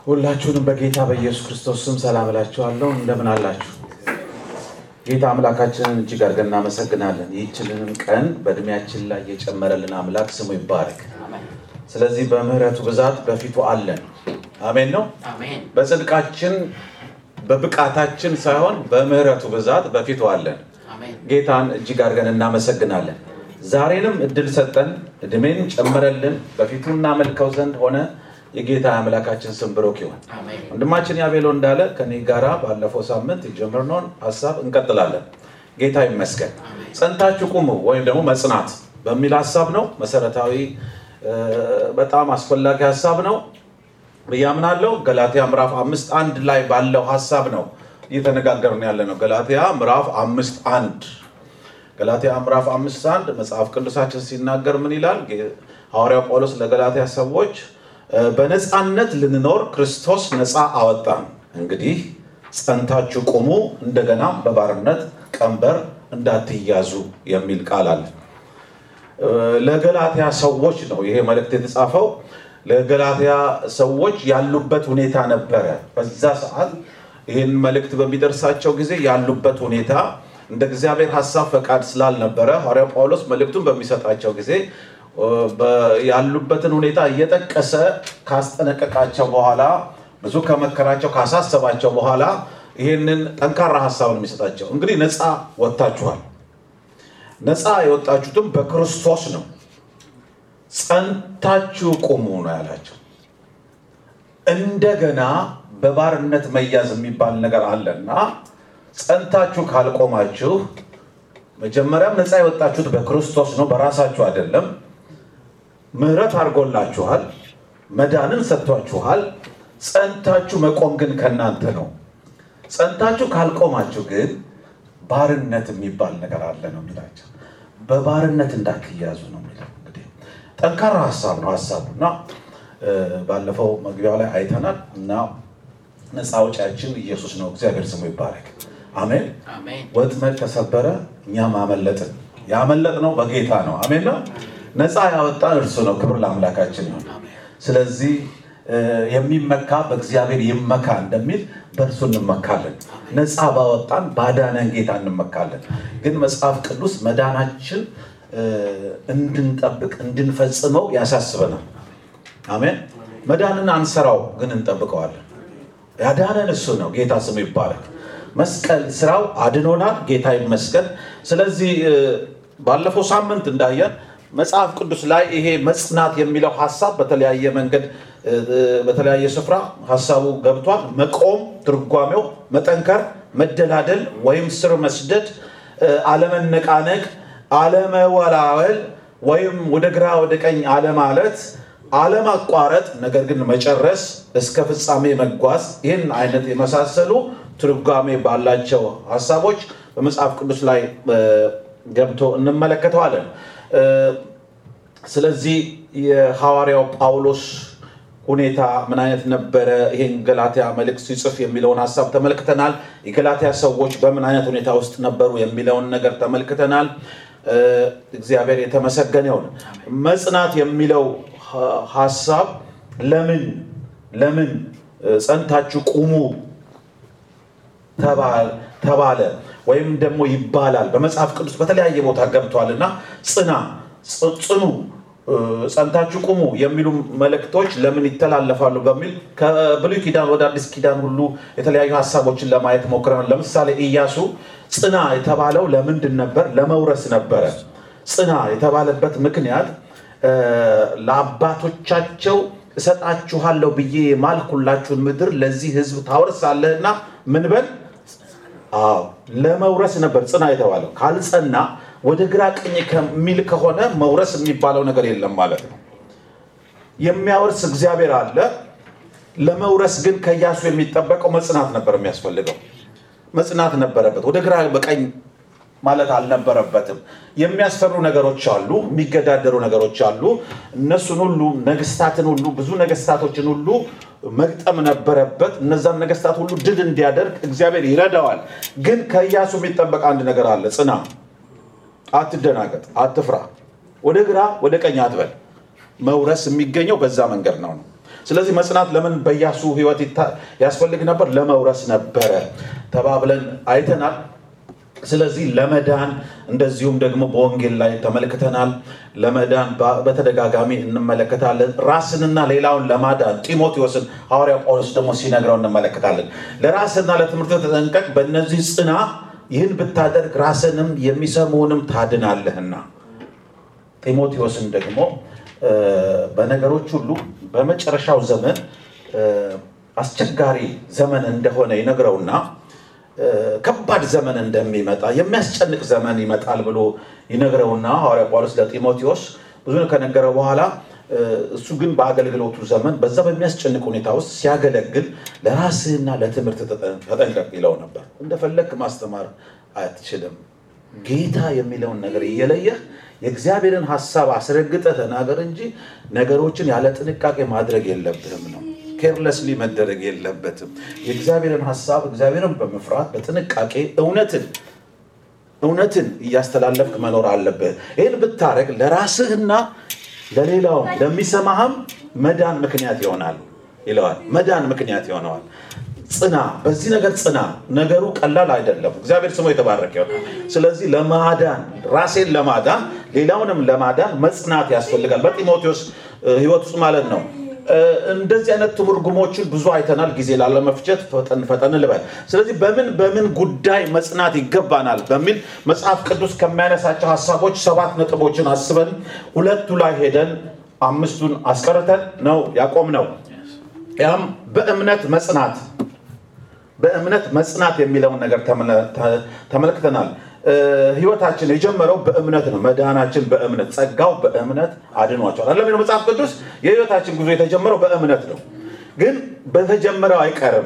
ሁላችሁንም በጌታ በኢየሱስ ክርስቶስ ስም ሰላም እላችኋለሁ። እንደምን አላችሁ? ጌታ አምላካችንን እጅግ አድርገን እናመሰግናለን። ይህችልንም ቀን በእድሜያችን ላይ የጨመረልን አምላክ ስሙ ይባረክ። ስለዚህ በምህረቱ ብዛት በፊቱ አለን። አሜን ነው። አሜን። በጽድቃችን በብቃታችን ሳይሆን በምህረቱ ብዛት በፊቱ አለን። አሜን። ጌታን እጅግ አድርገን እናመሰግናለን። ዛሬንም እድል ሰጠን፣ እድሜን ጨመረልን፣ በፊቱ እናመልከው ዘንድ ሆነ። የጌታ አምላካችን ስም ብሩክ ይሁን። አሜን። ወንድማችን ያቤሎ እንዳለ ከኔ ጋራ ባለፈው ሳምንት የጀመርነውን ሀሳብ እንቀጥላለን። ጌታ ይመስገን። ጸንታችሁ ቁሙ ወይም ደግሞ መጽናት በሚል ሀሳብ ነው። መሰረታዊ እ፣ በጣም አስፈላጊ ሀሳብ ነው ብዬ አምናለሁ። ገላትያ ምዕራፍ አምስት አንድ ላይ ባለው ሀሳብ ነው እየተነጋገርን ያለ ነው። ገላትያ ምዕራፍ አምስት አንድ ገላትያ ምዕራፍ አምስት አንድ መጽሐፍ ቅዱሳችን ሲናገር ምን ይላል? ጌ- ሐዋርያው ጳውሎስ ለገላትያ ሰዎች እ፣ በነፃነት ልንኖር ክርስቶስ ነፃ አወጣን፣ እንግዲህ ጸንታችሁ ቁሙ፣ እንደገና በባርነት ቀንበር እንዳትያዙ የሚል ቃል አለ። እ፣ ለገላትያ ሰዎች ነው ይሄ መልእክት የተጻፈው። ለገላትያ ሰዎች ያሉበት ሁኔታ ነበረ። በዛ ሰዓት ይህን መልእክት በሚደርሳቸው ጊዜ ያሉበት ሁኔታ እንደ እግዚአብሔር ሀሳብ ፈቃድ ስላልነበረ ሐዋርያው ጳውሎስ መልእክቱን በሚሰጣቸው ጊዜ እ፣ በ- ያሉበትን ሁኔታ እየጠቀሰ ካስጠነቀቃቸው በኋላ ብዙ ከመከራቸው ካሳሰባቸው በኋላ ይህንን ጠንካራ ሀሳብ ነው የሚሰጣቸው። እንግዲህ ነፃ ወጥታችኋል ነፃ የወጣችሁትም በክርስቶስ ነው። ጸንታችሁ ቁሙ ነው ያላቸው። እንደገና በባርነት መያዝ የሚባል ነገር አለና ጸንታችሁ ካልቆማችሁ መጀመሪያም ነፃ የወጣችሁት በክርስቶስ ነው፣ በራሳችሁ አይደለም። ምሕረት አድርጎላችኋል፣ መዳንን ሰጥቷችኋል። ጸንታችሁ መቆም ግን ከእናንተ ነው። ጸንታችሁ ካልቆማችሁ ግን ባርነት የሚባል ነገር አለ ነው የሚላቸው። በባርነት እንዳትያዙ ነው የሚለው። እንግዲህ ጠንካራ ሀሳብ ነው ሀሳቡ እና እ፣ ባለፈው መግቢያው ላይ አይተናል እና ነፃ አውጪያችን ኢየሱስ ነው። እግዚአብሔር ስሙ ይባረክ። አሜን። አሜን። ወጥመድ ተሰበረ፣ እኛም አመለጥን። ያመለጥነው በጌታ ነው። አሜን ነው። ነፃ ያወጣን እርሱ ነው። ክብር ለአምላካችን ይሁን። ስለዚህ እ፣ የሚመካ በእግዚአብሔር ይመካ እንደሚል በእርሱ እንመካለን። ነፃ ባወጣን ባዳነን ጌታ እንመካለን። ግን መጽሐፍ ቅዱስ መዳናችን እ፣ እንድንጠብቅ እንድንፈጽመው ያሳስበናል። አሜን። መዳንን አንሰራው ግን እንጠብቀዋለን። ያዳነን እሱ ነው። ጌታ ስሙ ይባረክ። መስቀል ስራው አድኖናል። ጌታ ይመስገን። ስለዚህ እ፣ ባለፈው ሳምንት እንዳየን መጽሐፍ ቅዱስ ላይ ይሄ መጽናት የሚለው ሀሳብ በተለያየ መንገድ እ፣ በተለያየ ስፍራ ሀሳቡ ገብቷል። መቆም ትርጓሜው መጠንከር፣ መደላደል ወይም ስር መስደድ፣ እ፣ አለመነቃነቅ፣ አለመወላወል ወይም ወደ ግራ ወደ ቀኝ አለማለት አለማቋረጥ ነገር ግን መጨረስ እስከ ፍጻሜ መጓዝ ይህን አይነት የመሳሰሉ ትርጓሜ ባላቸው ሀሳቦች በመጽሐፍ ቅዱስ ላይ እ፣ ገብቶ እንመለከተዋለን። እ፣ ስለዚህ የሐዋርያው ጳውሎስ ሁኔታ ምን አይነት ነበረ? ይህን ገላትያ መልእክት ሲጽፍ የሚለውን ሀሳብ ተመልክተናል። የገላትያ ሰዎች በምን አይነት ሁኔታ ውስጥ ነበሩ የሚለውን ነገር ተመልክተናል። እ፣ እግዚአብሔር የተመሰገነ ይሁን። መጽናት የሚለው ሀ- ሀሳብ ለምን ለምን እ፣ ጸንታችሁ ቁሙ ተባል- ተባለ ወይም ደግሞ ይባላል። በመጽሐፍ ቅዱስ በተለያየ ቦታ ገብቷል እና ጽና፣ ጽ- ጽኑ፣ እ፣ ጸንታችሁ ቁሙ የሚሉ መልእክቶች ለምን ይተላለፋሉ በሚል ከብሉይ ኪዳን ወደ አዲስ ኪዳን ሁሉ የተለያዩ ሀሳቦችን ለማየት ሞክረናል። ለምሳሌ ኢያሱ ጽና የተባለው ለምንድን ነበር? ለመውረስ ነበረ። ጽና የተባለበት ምክንያት እ፣ ለአባቶቻቸው እሰጣችኋለሁ ብዬ የማልኩላችሁን ምድር ለዚህ ሕዝብ ታወርሳለህና ምን በል አዎ ለመውረስ ነበር ጽና የተባለው። ካልጸና ወደ ግራ ቀኝ ከሚል ከሆነ መውረስ የሚባለው ነገር የለም ማለት ነው። የሚያወርስ እግዚአብሔር አለ። ለመውረስ ግን ከኢያሱ የሚጠበቀው መጽናት ነበር የሚያስፈልገው። መጽናት ነበረበት። ወደ ግራ በቀኝ ማለት አልነበረበትም። የሚያስፈሩ ነገሮች አሉ፣ የሚገዳደሩ ነገሮች አሉ። እነሱን ሁሉ ነገስታትን ሁሉ ብዙ ነገስታቶችን ሁሉ መግጠም ነበረበት። እነዛን ነገስታት ሁሉ ድል እንዲያደርግ እግዚአብሔር ይረዳዋል። ግን ከኢያሱ የሚጠበቅ አንድ ነገር አለ። ጽና፣ አትደናገጥ፣ አትፍራ፣ ወደ ግራ ወደ ቀኝ አትበል። መውረስ የሚገኘው በዛ መንገድ ነው ነው ስለዚህ መጽናት ለምን በኢያሱ ህይወት ይታ- ያስፈልግ ነበር? ለመውረስ ነበረ ተባብለን አይተናል። ስለዚህ ለመዳን እንደዚሁም ደግሞ በወንጌል ላይ ተመልክተናል። ለመዳን በ- በተደጋጋሚ እንመለከታለን። ራስንና ሌላውን ለማዳን ጢሞቴዎስን ሐዋርያው ጳውሎስ ደግሞ ሲነግረው እንመለከታለን። ለራስና ለትምህርት ተጠንቀቅ፣ በእነዚህ ጽና፣ ይህን ብታደርግ ራስንም የሚሰሙንም ታድናለህና። ጢሞቴዎስን ደግሞ እ፣ በነገሮች ሁሉ በመጨረሻው ዘመን እ፣ አስቸጋሪ ዘመን እንደሆነ ይነግረውና እ፣ ከባድ ዘመን እንደሚመጣ የሚያስጨንቅ ዘመን ይመጣል ብሎ ይነግረውና ሐዋርያ ጳውሎስ ለጢሞቴዎስ ብዙ ከነገረው በኋላ እ፣ እሱ ግን በአገልግሎቱ ዘመን በዛ በሚያስጨንቅ ሁኔታ ውስጥ ሲያገለግል ለራስህና ለትምህርት ተጠ- ተጠንቀቅ ይለው ነበር። እንደፈለግ ማስተማር አትችልም። ጌታ የሚለውን ነገር እየለየህ የእግዚአብሔርን ሀሳብ አስረግጠህ ተናገር እንጂ ነገሮችን ያለ ጥንቃቄ ማድረግ የለብህም ነው። ኬርለስሊ መደረግ የለበትም። የእግዚአብሔርን ሀሳብ እግዚአብሔርን በመፍራት በጥንቃቄ እውነትን እውነትን እያስተላለፍክ መኖር አለብህ። ይህን ብታደረግ ለራስህና ለሌላውም ለሚሰማህም መዳን ምክንያት ይሆናል ይለዋል። መዳን ምክንያት ይሆነዋል። ጽና፣ በዚህ ነገር ጽና። ነገሩ ቀላል አይደለም። እግዚአብሔር ስሙ የተባረከ ይሆናል። ስለዚህ ለማዳን ራሴን ለማዳን ሌላውንም ለማዳን መጽናት ያስፈልጋል። በጢሞቴዎስ እ፣ ህይወት ውስጥ ማለት ነው። እ፣ እንደዚህ አይነት ትርጉሞችን ብዙ አይተናል። ጊዜ ላለመፍጀት ፈጠን ፈጠን ልበል። ስለዚህ በምን በምን ጉዳይ መጽናት ይገባናል በሚል መጽሐፍ ቅዱስ ከሚያነሳቸው ሀሳቦች ሰባት ነጥቦችን አስበን ሁለቱ ላይ ሄደን አምስቱን አስቀርተን ነው ያቆምነው። ያም በእምነት መጽናት በእምነት መጽናት የሚለውን ነገር ተመለ- ተ- ተመልክተናል። እ፣ ህይወታችን የጀመረው በእምነት ነው። መድኃናችን በእምነት ጸጋው በእምነት አድኗቸዋል። አለም መጽሐፍ ቅዱስ የህይወታችን ጉዞ የተጀመረው በእምነት ነው፣ ግን በተጀመረው አይቀርም።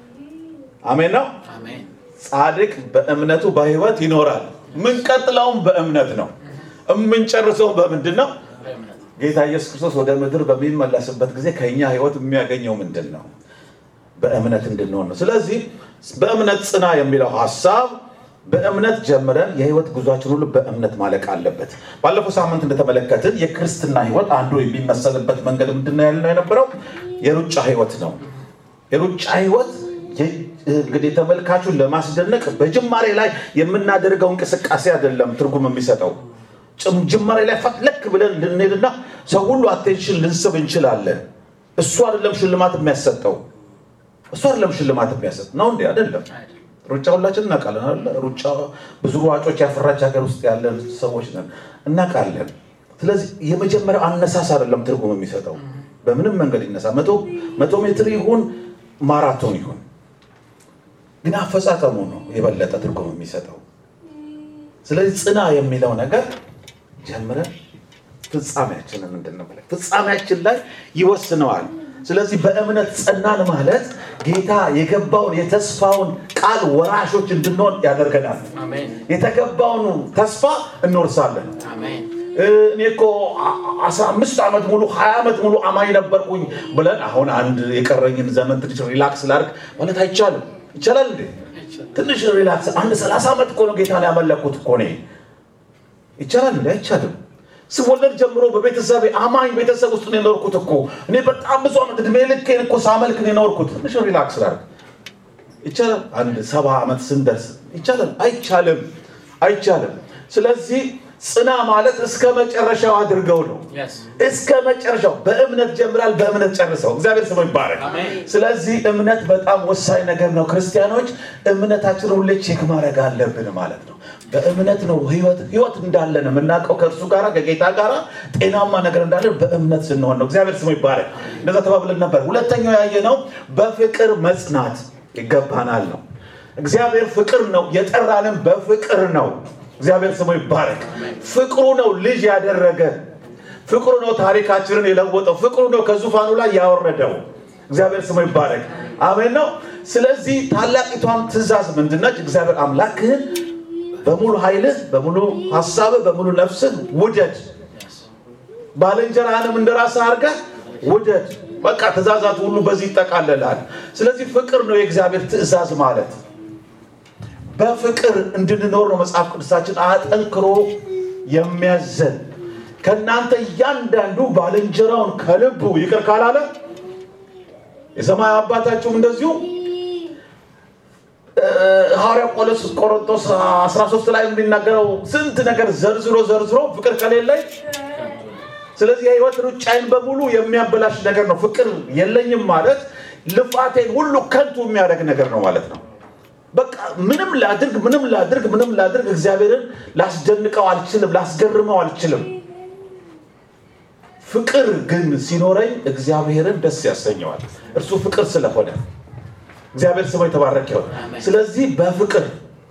አሜን ነው። አሜን። ጻድቅ በእምነቱ በህይወት ይኖራል። ምንቀጥለውም በእምነት ነው። የምንጨርሰውም በምንድን ነው? በእምነት ጌታ ኢየሱስ ክርስቶስ ወደ ምድር በሚመለስበት ጊዜ ከእኛ ህይወት የሚያገኘው ምንድን ነው? በእምነት እንድንሆን ነው። ስለዚህ በእምነት ጽና የሚለው ሀሳብ በእምነት ጀምረን የህይወት ጉዟችን ሁሉ በእምነት ማለቅ አለበት። ባለፈው ሳምንት እንደተመለከትን የክርስትና ህይወት አንዱ የሚመሰልበት መንገድ ምንድን ነው ያልነው የነበረው የሩጫ ህይወት ነው። የሩጫ ህይወት የ- እንግዲህ ተመልካቹን ለማስደነቅ በጅማሬ ላይ የምናደርገው እንቅስቃሴ አይደለም ትርጉም የሚሰጠው ጭም- ጅማሬ ላይ ፈትለክ ብለን ልንሄድና ሰው ሁሉ አቴንሽን ልንስብ እንችላለን። እሱ አይደለም ሽልማት የሚያሰጠው እሱ አይደለም ሽልማት የሚያሰጥ ነው እንዴ? አይደለም። አይደለም። ሩጫ ሁላችን እናውቃለን አይደለ? ሩጫ ብዙ ሯጮች ያፈራች ሀገር ውስጥ ያለን ሰዎች ነን፣ እናውቃለን። ስለዚህ የመጀመሪያው አነሳስ አይደለም ትርጉም የሚሰጠው በምንም መንገድ ይነሳ፣ መቶ መቶ ሜትር ይሁን ማራቶን ይሁን፣ ግን አፈጻጸሙ ነው የበለጠ ትርጉም የሚሰጠው። ስለዚህ ጽና የሚለው ነገር ጀምረን ፍጻሜያችንን እንድንመለከት ፍጻሜያችን ላይ ይወስነዋል። ስለዚህ በእምነት ጸናን ማለት ጌታ የገባውን የተስፋውን ቃል ወራሾች እንድንሆን ያደርገናል። አሜን። የተገባውን ተስፋ እንወርሳለን። አሜን። እኔ እኮ አስራ አምስት ዓመት ሙሉ ሀያ ዓመት ሙሉ አማኝ ነበርኩኝ ብለን አሁን አንድ የቀረኝን ዘመን ትንሽ ሪላክስ ላድርግ ማለት አይቻልም። ይቻላል እንዴ? ትንሽ ሪላክስ አንድ ሰላሳ ዓመት እኮ ነው ጌታን ያመለኩት እኮ እኔ ይቻላል እንዴ? አይቻልም። ስወለድ ጀምሮ በቤተሰብ አማኝ ቤተሰብ ውስጥ ነው የኖርኩት እኮ እኔ በጣም ብዙ ዓመት እድሜ ልኬን እኮ ሳመልክ ነው የኖርኩት። ትንሽ ሪላክስ ላድርግ ይቻላል። አንድ ሰባ ዓመት ስንደርስ ይቻላል? አይቻልም፣ አይቻልም። ስለዚህ ጽና ማለት እስከ መጨረሻው አድርገው ነው። Yes. እስከ መጨረሻው በእምነት ጀምራል፣ በእምነት ጨርሰው። እግዚአብሔር ስሙ ይባረክ። አሜን። ስለዚህ እምነት በጣም ወሳኝ ነገር ነው። ክርስቲያኖች እምነታችንን ሁሌ ቼክ ማድረግ አለብን ማለት ነው። በእምነት ነው ህይወት ህይወት እንዳለን የምናውቀው ከእርሱ ጋር ከጌታ ጋር ጤናማ ነገር እንዳለን በእምነት ስንሆን ነው። እግዚአብሔር ስሙ ይባረክ። እንደዛ ተባብለን ነበር። ሁለተኛው ያየነው በፍቅር መጽናት ይገባናል ነው። እግዚአብሔር ፍቅር ነው፣ የጠራንም በፍቅር ነው። እግዚአብሔር ስሙ ይባረክ። ፍቅሩ ነው ልጅ ያደረገ ፍቅሩ ነው ታሪካችንን የለወጠው። ፍቅሩ ነው ከዙፋኑ ላይ ያወረደው። እግዚአብሔር ስሙ ይባረክ። አሜን ነው። ስለዚህ ታላቂቷም ትእዛዝ ምንድነች? እግዚአብሔር አምላክህን በሙሉ ኃይልህ፣ በሙሉ ሀሳብህ፣ በሙሉ ነፍስህ ውደድ፣ ባልንጀራህንም እንደ ራስህ አድርገህ ውደድ። በቃ ትእዛዛት ሁሉ በዚህ ይጠቃለላል። ስለዚህ ፍቅር ነው የእግዚአብሔር ትእዛዝ ማለት በፍቅር እንድንኖር ነው መጽሐፍ ቅዱሳችን አጠንክሮ የሚያዘን። ከእናንተ እያንዳንዱ ባልንጀራውን ከልቡ ይቅር ካላለ የሰማይ አባታችሁም እንደዚሁ ሐዋርያ ጳውሎስ ቆሮንቶስ 13 ላይ የሚናገረው ስንት ነገር ዘርዝሮ ዘርዝሮ ፍቅር ከሌለኝ ስለዚህ የህይወት ሩጫዬን በሙሉ የሚያበላሽ ነገር ነው። ፍቅር የለኝም ማለት ልፋቴን ሁሉ ከንቱ የሚያደርግ ነገር ነው ማለት ነው። በቃ ምንም ላድርግ ምንም ላድርግ ምንም ላድርግ እግዚአብሔርን ላስደንቀው አልችልም፣ ላስገርመው አልችልም። ፍቅር ግን ሲኖረኝ እግዚአብሔርን ደስ ያሰኘዋል። እርሱ ፍቅር ስለሆነ እግዚአብሔር ስሙ የተባረከ ይሁን። ስለዚህ በፍቅር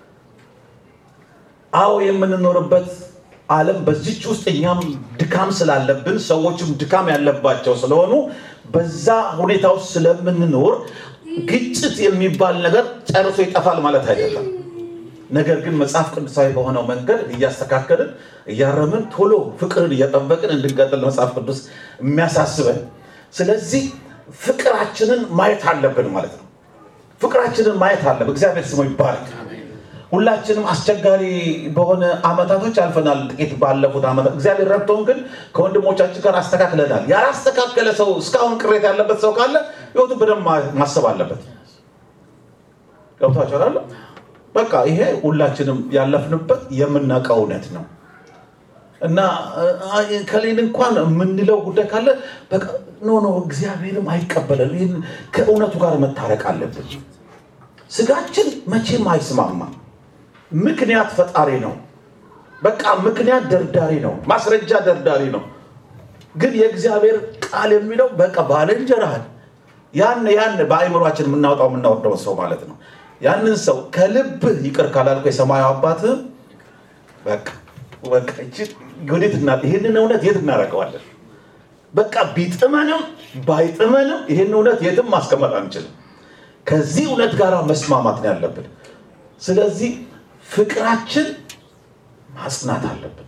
አዎ የምንኖርበት ዓለም በዚች ውስጥ እኛም ድካም ስላለብን ሰዎችም ድካም ያለባቸው ስለሆኑ በዛ ሁኔታ ውስጥ ስለምንኖር ግጭት የሚባል ነገር ጨርሶ ይጠፋል ማለት አይደለም። ነገር ግን መጽሐፍ ቅዱሳዊ በሆነው መንገድ እያስተካከልን እያረምን ቶሎ ፍቅርን እየጠበቅን እንድንቀጥል መጽሐፍ ቅዱስ የሚያሳስበን። ስለዚህ ፍቅራችንን ማየት አለብን ማለት ነው። ፍቅራችንን ማየት አለብን። እግዚአብሔር ስሙ ይባረክ። ሁላችንም አስቸጋሪ በሆነ አመታቶች አልፈናል። ጥቂት ባለፉት አመታት እግዚአብሔር ረድቶን ግን ከወንድሞቻችን ጋር አስተካክለናል። ያላስተካከለ ሰው እስካሁን ቅሬታ ያለበት ሰው ካለ ህይወቱ በደንብ ማሰብ አለበት። ገብቷችኋል? በቃ ይሄ ሁላችንም ያለፍንበት የምናውቀው እውነት ነው እና ከሌን እንኳን የምንለው ጉዳይ ካለ በቃ ኖ ኖ እግዚአብሔርም አይቀበለን። ይህን ከእውነቱ ጋር መታረቅ አለብን። ስጋችን መቼም አይስማማም። ምክንያት ፈጣሪ ነው። በቃ ምክንያት ደርዳሪ ነው። ማስረጃ ደርዳሪ ነው። ግን የእግዚአብሔር ቃል የሚለው በቃ ባልንጀራህን ያን ያን በአእምሯችን የምናወጣው የምናወርደው ሰው ማለት ነው። ያንን ሰው ከልብህ ይቅር ካላልኩ የሰማዩ አባትህ በቃ በቃ ወዴት እና ይህንን እውነት የት እናደርገዋለን? በቃ ቢጥመንም ባይጥመንም ይህን እውነት የትም ማስቀመጥ አንችልም። ከዚህ እውነት ጋር መስማማት ነው ያለብን። ስለዚህ ፍቅራችን ማጽናት አለብን።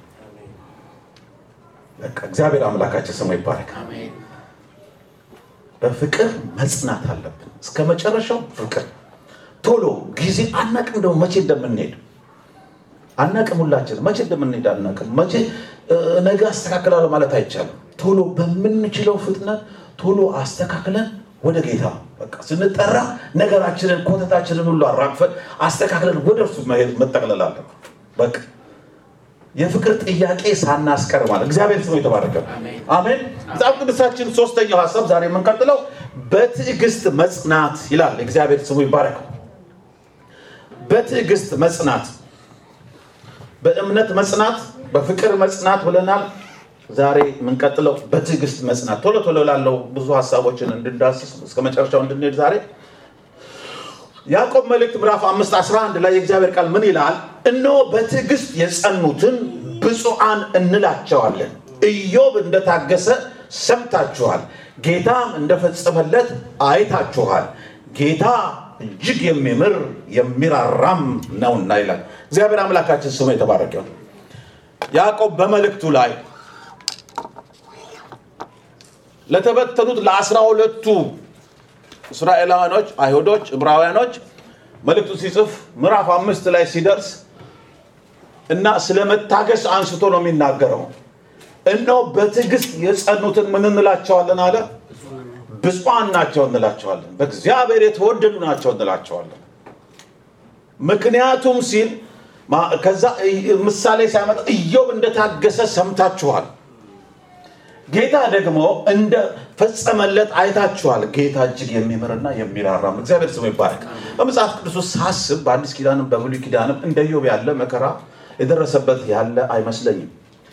በቃ እግዚአብሔር አምላካችን ስሙ ይባረክ። በፍቅር መጽናት አለብን እስከ መጨረሻው ፍቅር። ቶሎ ጊዜ አናቅም፣ ደግሞ መቼ እንደምንሄድ አናቅም። ሁላችንም መቼ እንደምንሄድ አናቅም። መቼ ነገ አስተካክላለሁ ማለት አይቻልም። ቶሎ በምንችለው ፍጥነት ቶሎ አስተካክለን ወደ ጌታ በቃ ስንጠራ ነገራችንን ኮተታችንን ሁሉ አራግፈን አስተካክለን ወደ እርሱ መሄድ መጠቅለል አለብን። በቃ የፍቅር ጥያቄ ሳናስቀር ማለት እግዚአብሔር ስሙ የተባረከ አሜን። መጽሐፍ ቅዱሳችን ሶስተኛው ሀሳብ ዛሬ የምንቀጥለው በትዕግስት መጽናት ይላል። እግዚአብሔር ስሙ ይባረክ። በትዕግስት መጽናት፣ በእምነት መጽናት፣ በፍቅር መጽናት ብለናል። ዛሬ የምንቀጥለው በትዕግስት መጽናት ቶሎ ቶሎ ላለው ብዙ ሀሳቦችን እንድንዳስስ እስከ መጨረሻው እንድንሄድ ዛሬ ያዕቆብ መልእክት ምዕራፍ 5 11 ላይ የእግዚአብሔር ቃል ምን ይላል? እነሆ በትዕግስት የጸኑትን ብፁዓን እንላቸዋለን። ኢዮብ እንደታገሰ ሰምታችኋል፣ ጌታም እንደፈጸመለት አይታችኋል። ጌታ እጅግ የሚምር የሚራራም ነውና ይላል። እግዚአብሔር አምላካችን ስሙ የተባረከ ይሁን። ያዕቆብ በመልእክቱ ላይ ለተበተኑት ለአስራ ሁለቱ እስራኤላውያኖች፣ አይሁዶች፣ ዕብራውያኖች መልእክቱ ሲጽፍ ምዕራፍ አምስት ላይ ሲደርስ እና ስለ መታገስ አንስቶ ነው የሚናገረው። እነሆ በትዕግስት የጸኑትን ምን እንላቸዋለን አለ? ብፁዓን ናቸው እንላቸዋለን። በእግዚአብሔር የተወደዱ ናቸው እንላቸዋለን። ምክንያቱም ሲል ከዛ ምሳሌ ሲያመጣ ኢዮብ እንደታገሰ ሰምታችኋል ጌታ ደግሞ እንደ ፈጸመለት አይታችኋል። ጌታ እጅግ የሚምርና የሚራራም እግዚአብሔር ስሙ ይባረክ። በመጽሐፍ ቅዱስ ውስጥ ሳስብ በአዲስ ኪዳንም በብሉይ ኪዳንም እንደ ኢዮብ ያለ መከራ የደረሰበት ያለ አይመስለኝም።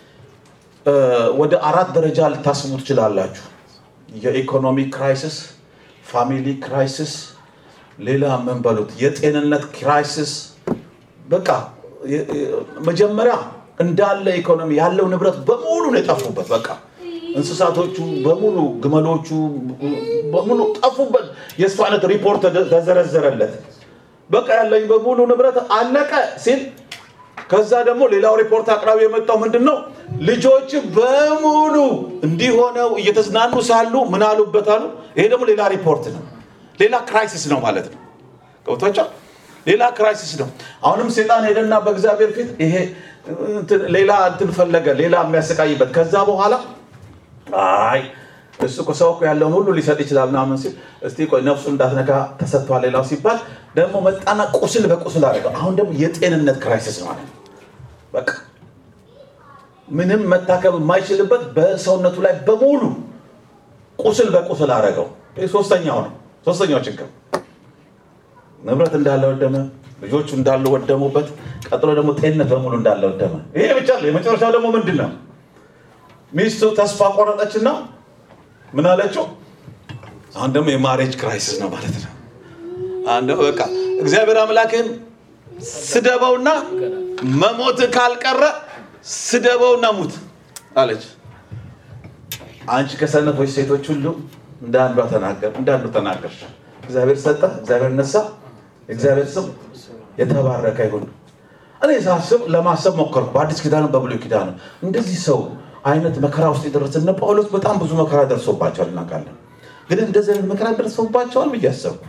ወደ አራት ደረጃ ልታስቡ ትችላላችሁ። የኢኮኖሚ ክራይሲስ፣ ፋሚሊ ክራይሲስ፣ ሌላ ምን በሉት የጤንነት ክራይሲስ። በቃ መጀመሪያ እንዳለ ኢኮኖሚ ያለው ንብረት በሙሉ ነው የጠፉበት በቃ እንስሳቶቹ በሙሉ ግመሎቹ በሙሉ ጠፉበት። የእሱ አይነት ሪፖርት ተዘረዘረለት። በቃ ያለኝ በሙሉ ንብረት አለቀ ሲል ከዛ ደግሞ ሌላው ሪፖርት አቅራቢ የመጣው ምንድን ነው? ልጆች በሙሉ እንዲሆነው እየተዝናኑ ሳሉ ምን አሉበት አሉ። ይሄ ደግሞ ሌላ ሪፖርት ነው፣ ሌላ ክራይሲስ ነው ማለት ነው። ገብቷቸው ሌላ ክራይሲስ ነው። አሁንም ሴጣን ሄደና በእግዚአብሔር ፊት ይሄ ሌላ እንትን ፈለገ፣ ሌላ የሚያሰቃይበት ከዛ በኋላ አይ እሱ እኮ ሰው እኮ ያለውን ሁሉ ሊሰጥ ይችላል ምናምን ሲል እስቲ ቆይ ነፍሱ እንዳትነካ ተሰጥቷል ሌላው ሲባል ደግሞ መጣና ቁስል በቁስል አደረገው። አሁን ደግሞ የጤንነት ክራይሲስ ማለት ነው። በቃ ምንም መታከም የማይችልበት በሰውነቱ ላይ በሙሉ ቁስል በቁስል አደረገው። ይህ ሶስተኛው ነው። ሶስተኛው ችግር ንብረት እንዳለ ወደመ፣ ልጆቹ እንዳሉ ወደሙበት። ቀጥሎ ደግሞ ጤንነት በሙሉ እንዳለ ወደመ። ይሄ ብቻ አለ። የመጨረሻው ደግሞ ምንድን ነው? ሚስቱ ተስፋ ቆረጠችና ምን አለችው? አሁን ደግሞ የማሬጅ ክራይሲስ ነው ማለት ነው። አንድ በቃ እግዚአብሔር አምላክን ስደበውና መሞት ካልቀረ ስደበውና ሙት አለች። አንቺ ከሰነፎች ሴቶች ሁሉ እንደ አንዷ ተናገር እንደ አንዱ ተናገር። እግዚአብሔር ሰጠ፣ እግዚአብሔር ነሳ። እግዚአብሔር ስም የተባረከ ይሁን። እኔ ሳስብ ለማሰብ ሞከርኩ። በአዲስ ኪዳን በብሉይ ኪዳን እንደዚህ ሰው አይነት መከራ ውስጥ የደረሰ እነ ጳውሎስ በጣም ብዙ መከራ ደርሶባቸዋል እናውቃለን። ግን እንደዚህ አይነት መከራ ደርሶባቸዋል ብዬ አሰብኩ።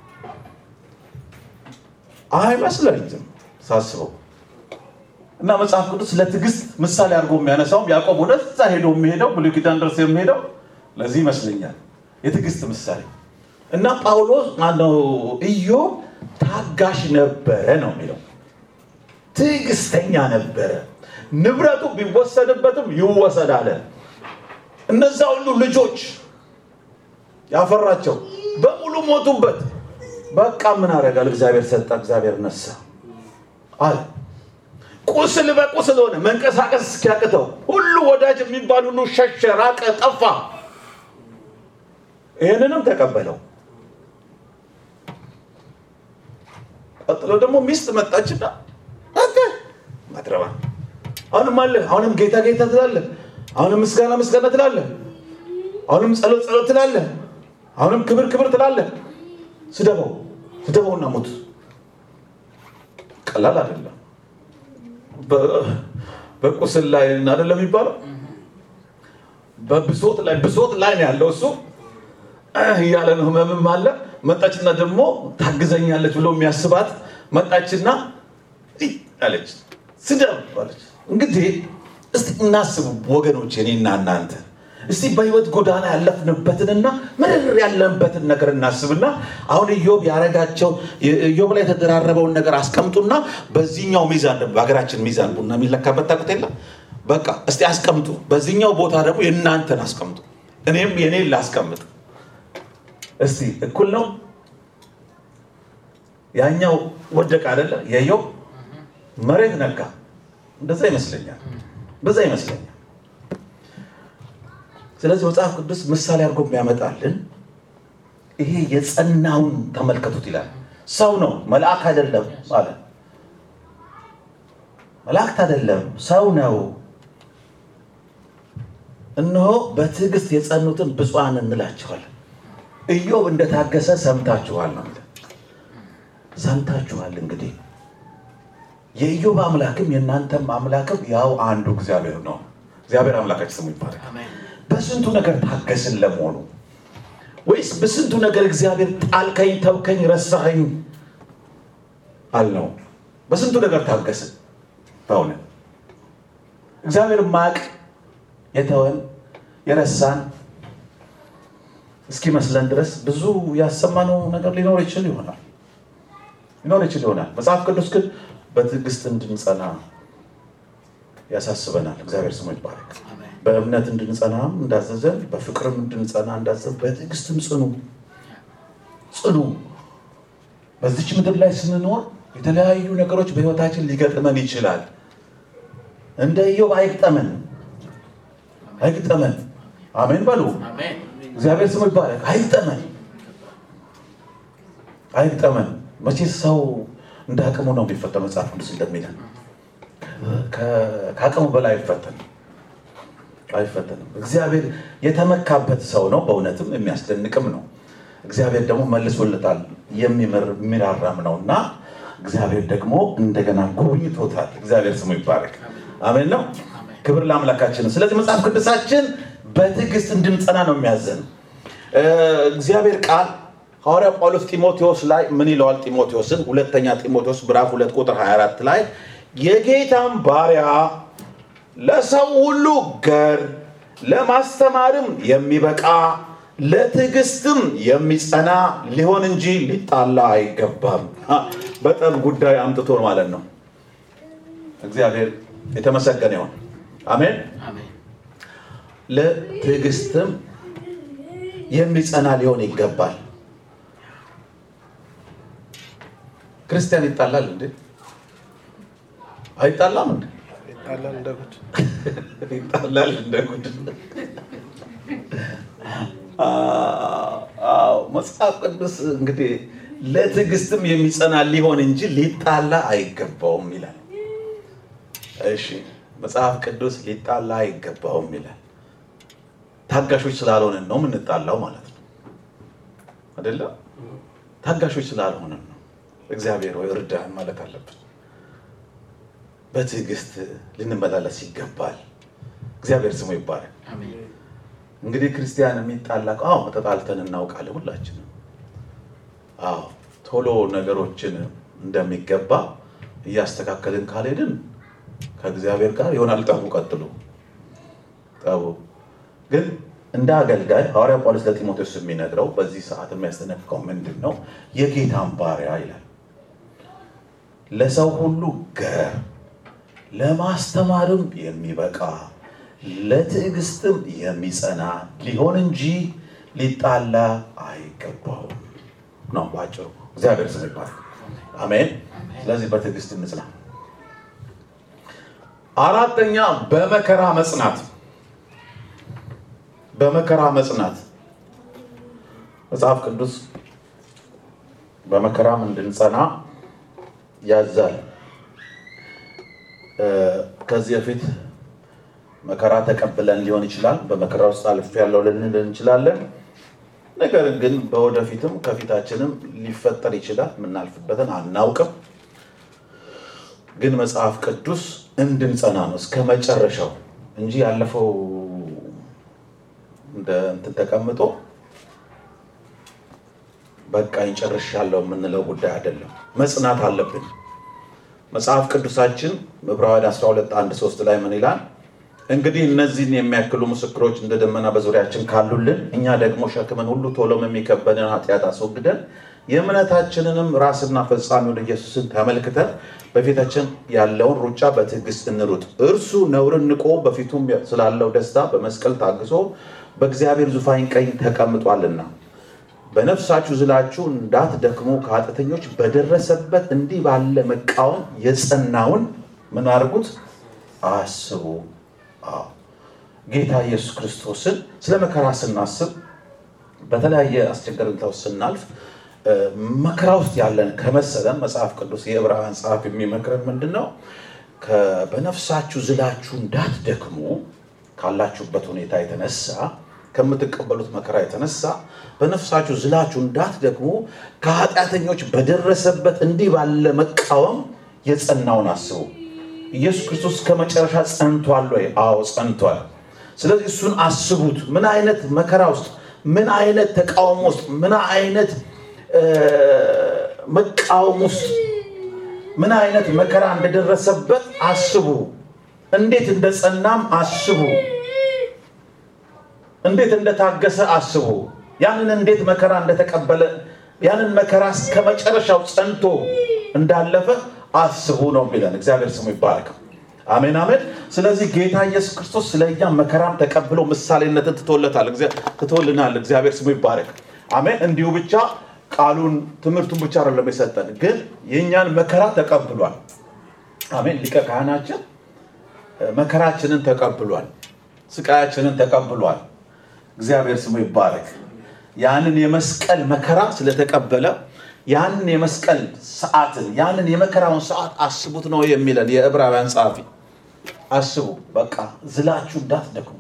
አይመስለኝም ሳስበው እና መጽሐፍ ቅዱስ ለትዕግስት ምሳሌ አድርጎ የሚያነሳውም ያዕቆብ ወደዛ ሄዶ የሚሄደው ብሉይ ኪዳን ድረስ የሚሄደው ለዚህ ይመስለኛል የትዕግስት ምሳሌ እና ጳውሎስ ማነው ኢዮብ ታጋሽ ነበረ ነው የሚለው ትዕግስተኛ ነበረ ንብረቱ ቢወሰድበትም ይወሰድ አለ እነዛ ሁሉ ልጆች ያፈራቸው በሙሉ ሞቱበት በቃ ምን አደርጋል እግዚአብሔር ሰጠ እግዚአብሔር ነሳ አለ ቁስል በቁስል ሆነ መንቀሳቀስ እስኪያቅተው ሁሉ ወዳጅ የሚባል ሁሉ ሸሸ ራቀ ጠፋ ይህንንም ተቀበለው ቀጥሎ ደግሞ ሚስት መጣችና አንተ ማትረባ አሁንም አለ አሁንም ጌታ ጌታ ትላለህ አሁንም ምስጋና ምስጋና ትላለህ አሁንም ጸሎት ጸሎት ትላለህ አሁንም ክብር ክብር ትላለህ ስደበው ስደበውና ሙት ቀላል አይደለም በቁስል ላይ አይደለም የሚባለው በብሶት ላይ ብሶት ላይ ነው ያለው እሱ እያለ ነው ህመምም አለ መጣችና ደግሞ ታግዘኛለች ብሎ የሚያስባት መጣችና አለች ስደብ አለች እንግዲህ እስቲ እናስቡ ወገኖች እኔና እናንተ እስቲ በህይወት ጎዳና ያለፍንበትንና ምርር ያለንበትን ነገር እናስብና አሁን ኢዮብ ያረጋቸው ኢዮብ ላይ የተደራረበውን ነገር አስቀምጡና በዚህኛው ሚዛን ደግሞ በሀገራችን ሚዛን ቡና የሚለካበት ታውቁት የለም በቃ እስቲ አስቀምጡ በዚህኛው ቦታ ደግሞ የእናንተን አስቀምጡ እኔም የኔን ላስቀምጥ እስቲ እኩል ነው ያኛው ወደቅ አይደለ የኢዮብ መሬት ነካ እንደዛ ይመስለኛል በዛ ይመስለኛል ስለዚህ መጽሐፍ ቅዱስ ምሳሌ አድርጎ የሚያመጣልን ይሄ የጸናውን ተመልከቱት ይላል ሰው ነው መልአክ አይደለም አለ መላእክት አይደለም ሰው ነው እነሆ በትዕግስት የጸኑትን ብፁዓን እንላቸዋለን ኢዮብ እንደታገሰ ሰምታችኋል ነው ሰምታችኋል እንግዲህ የኢዮብ አምላክም የእናንተም አምላክም ያው አንዱ እግዚአብሔር ነው እግዚአብሔር አምላካችን ስሙ ይባላል በስንቱ ነገር ታገስን ለመሆኑ ወይስ በስንቱ ነገር እግዚአብሔር ጣልከኝ ተውከኝ ረሳኸኝ አልነው በስንቱ ነገር ታገስን በእውነት እግዚአብሔር ማቅ የተወን የረሳን እስኪመስለን ድረስ ብዙ ያሰማነው ነገር ሊኖር ይችል ይሆናል ሊኖር ይችል ይሆናል መጽሐፍ ቅዱስ ግን በትዕግስት እንድንጸና ያሳስበናል እግዚአብሔር ስሙ ይባረክ በእምነት እንድንጸናም እንዳዘዘን በፍቅርም እንድንጸና እንዳዘዘን በትዕግስትም ጽኑ ጽኑ በዚች ምድር ላይ ስንኖር የተለያዩ ነገሮች በህይወታችን ሊገጥመን ይችላል እንደ ኢዮብ አይግጠመን አይግጠመን አሜን በሉ እግዚአብሔር ስሙ ይባረክ አይግጠመን አይግጠመን መቼ ሰው እንደ አቅሙ ነው የሚፈተን መጽሐፍ ቅዱስ እንደሚለን ከአቅሙ በላይ አይፈተንም አይፈተንም እግዚአብሔር የተመካበት ሰው ነው በእውነትም የሚያስደንቅም ነው እግዚአብሔር ደግሞ መልሶለታል የሚምር የሚራራም ነው እና እግዚአብሔር ደግሞ እንደገና ጎብኝቶታል እግዚአብሔር ስሙ ይባረክ አሜን ነው ክብር ለአምላካችን ስለዚህ መጽሐፍ ቅዱሳችን በትዕግስት እንድንጸና ነው የሚያዘን እግዚአብሔር ቃል ሐዋርያ ጳውሎስ ጢሞቴዎስ ላይ ምን ይለዋል ጢሞቴዎስን ሁለተኛ ጢሞቴዎስ ምዕራፍ ሁለት ቁጥር 24 ላይ የጌታን ባሪያ ለሰው ሁሉ ገር ለማስተማርም የሚበቃ ለትዕግስትም የሚጸና ሊሆን እንጂ ሊጣላ አይገባም። አ፣ በጠብ ጉዳይ አምጥቶ ማለት ነው። እግዚአብሔር የተመሰገነ ይሁን። አሜን። አሜን። ለትዕግስትም የሚጸና ሊሆን ይገባል። ክርስቲያን ይጣላል እንዴ? አይጣላም እንዴ? ይጣላል እንደ ጉድ። ይጣላል እንደ ጉድ። አዎ መጽሐፍ ቅዱስ እንግዲህ ለትዕግስትም የሚጸና ሊሆን እንጂ ሊጣላ አይገባውም ይላል። እሺ መጽሐፍ ቅዱስ ሊጣላ አይገባውም ይላል። ታጋሾች ስላልሆንን ነው የምንጣላው ማለት ነው አይደለ? ታጋሾች ስላልሆንን ነው። እግዚአብሔር ወይ እርዳን ማለት አለብን። በትዕግስት ልንመላለስ ይገባል። እግዚአብሔር ስሙ ይባላል። አሜን። እንግዲህ ክርስቲያን የሚጣላ አዎ ተጣልተን እናውቃለን ሁላችንም። አዎ ቶሎ ነገሮችን እንደሚገባ እያስተካከልን ካልሄድን ከእግዚአብሔር ጋር ይሆናል ጠቡ። ቀጥሎ ጠቡ ግን እንደ አገልጋይ ሐዋርያ ጳውሎስ ለጢሞቴዎስ የሚነግረው በዚህ ሰዓት የሚያስጠነቅቀው ምንድን ነው? የጌታን ባሪያ ይላል ለሰው ሁሉ ገር ለማስተማርም የሚበቃ ለትዕግስትም የሚጸና ሊሆን እንጂ ሊጣላ አይገባውም ነው ባጭሩ። እግዚአብሔር ስም ይባላል። አሜን። ስለዚህ በትዕግስት እንጽና። አራተኛ በመከራ መጽናት። በመከራ መጽናት መጽሐፍ ቅዱስ በመከራም እንድንጸና ያዛል። እ፣ ከዚህ በፊት መከራ ተቀብለን ሊሆን ይችላል። በመከራ ውስጥ አልፍ ያለው ልንል እንችላለን። ነገር ግን በወደፊትም ከፊታችንም ሊፈጠር ይችላል። የምናልፍበትን አናውቅም። ግን መጽሐፍ ቅዱስ እንድንጸና ነው እስከ መጨረሻው እንጂ ያለፈው እንደ እንትን ተቀምጦ በቃ ይጨርሻለሁ የምንለው ጉዳይ አይደለም። መጽናት አለብን። መጽሐፍ ቅዱሳችን ዕብራውያን 12 1 3 ላይ ምን ይላል? እንግዲህ እነዚህን የሚያክሉ ምስክሮች እንደ ደመና በዙሪያችን ካሉልን እኛ ደግሞ ሸክምን ሁሉ ቶሎም የሚከበንን ኃጢአት አስወግደን የእምነታችንንም ራስና ፈጻሚውን ኢየሱስን ተመልክተን በፊታችን ያለውን ሩጫ በትዕግስት እንሩጥ። እርሱ ነውርን ንቆ በፊቱም ስላለው ደስታ በመስቀል ታግሶ በእግዚአብሔር ዙፋን ቀኝ ተቀምጧልና በነፍሳችሁ ዝላችሁ እንዳትደክሙ ከኃጢአተኞች በደረሰበት እንዲህ ባለ መቃወም የጸናውን ምን አድርጉት አስቡ። አዎ ጌታ ኢየሱስ ክርስቶስን ስለ መከራ ስናስብ በተለያየ አስቸጋሪ ሁኔታ ውስጥ ስናልፍ እ፣ መከራ ውስጥ ያለን ከመሰለን መጽሐፍ ቅዱስ የዕብራውያን ጸሐፊ የሚመክረን ምንድን ነው? ከ- በነፍሳችሁ ዝላችሁ እንዳትደክሙ ካላችሁበት ሁኔታ የተነሳ ከምትቀበሉት መከራ የተነሳ በነፍሳችሁ ዝላችሁ እንዳትደክሙ ከኃጢአተኞች በደረሰበት እንዲህ ባለ መቃወም የጸናውን አስቡ። ኢየሱስ ክርስቶስ ከመጨረሻ ጸንቷል ወይ? አዎ ጸንቷል። ስለዚህ እሱን አስቡት። ምን አይነት መከራ ውስጥ፣ ምን አይነት ተቃውሞ ውስጥ፣ ምን አይነት እ፣ መቃወም ውስጥ፣ ምን አይነት መከራ እንደደረሰበት አስቡ። እንዴት እንደጸናም አስቡ። እንዴት እንደታገሰ አስቡ። ያንን እንዴት መከራ እንደተቀበለ ያንን መከራ እስከ መጨረሻው ጸንቶ እንዳለፈ አስቡ ነው የሚለን። እግዚአብሔር ስሙ ይባረክ። አሜን አሜን። ስለዚህ ጌታ ኢየሱስ ክርስቶስ ስለ እኛ መከራም ተቀብሎ ምሳሌነትን ትቶለታል፣ እግዚአ- ትቶልናል። እግዚአብሔር ስሙ ይባረክ። አሜን። እንዲሁ ብቻ ቃሉን ትምህርቱን ብቻ አይደለም የሰጠን፣ ግን የእኛን መከራ ተቀብሏል። አሜን። ሊቀ ካህናችን መከራችንን ተቀብሏል፣ ስቃያችንን ተቀብሏል። እግዚአብሔር ስሙ ይባረክ። ያንን የመስቀል መከራ ስለተቀበለ ያንን የመስቀል ሰዓትን ያንን የመከራውን ሰዓት አስቡት ነው የሚለን የዕብራውያን ጸሐፊ። አስቡ፣ በቃ ዝላችሁ እንዳትደክሙ።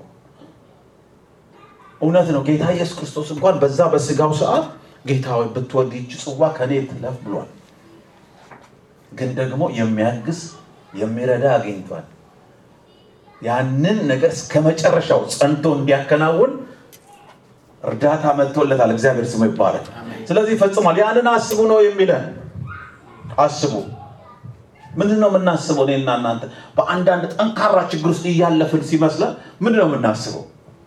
እውነት ነው። ጌታ ኢየሱስ ክርስቶስ እንኳን በዛ በስጋው ሰዓት ጌታ ሆይ ብትወድ ይህች ጽዋ ከኔ ትለፍ ብሏል። ግን ደግሞ የሚያግዝ የሚረዳ አግኝቷል። ያንን ነገር እስከ መጨረሻው ጸንቶ እንዲያከናውን እርዳታ መጥቶለታል። እግዚአብሔር ስሙ ይባረክ። ስለዚህ ፈጽሟል። ያንን አስቡ ነው የሚለን። አስቡ። ምንድን ነው የምናስበው? እኔና እናንተ በአንዳንድ ጠንካራ ችግር ውስጥ እያለፍን ሲመስለን ምንድን ነው የምናስበው?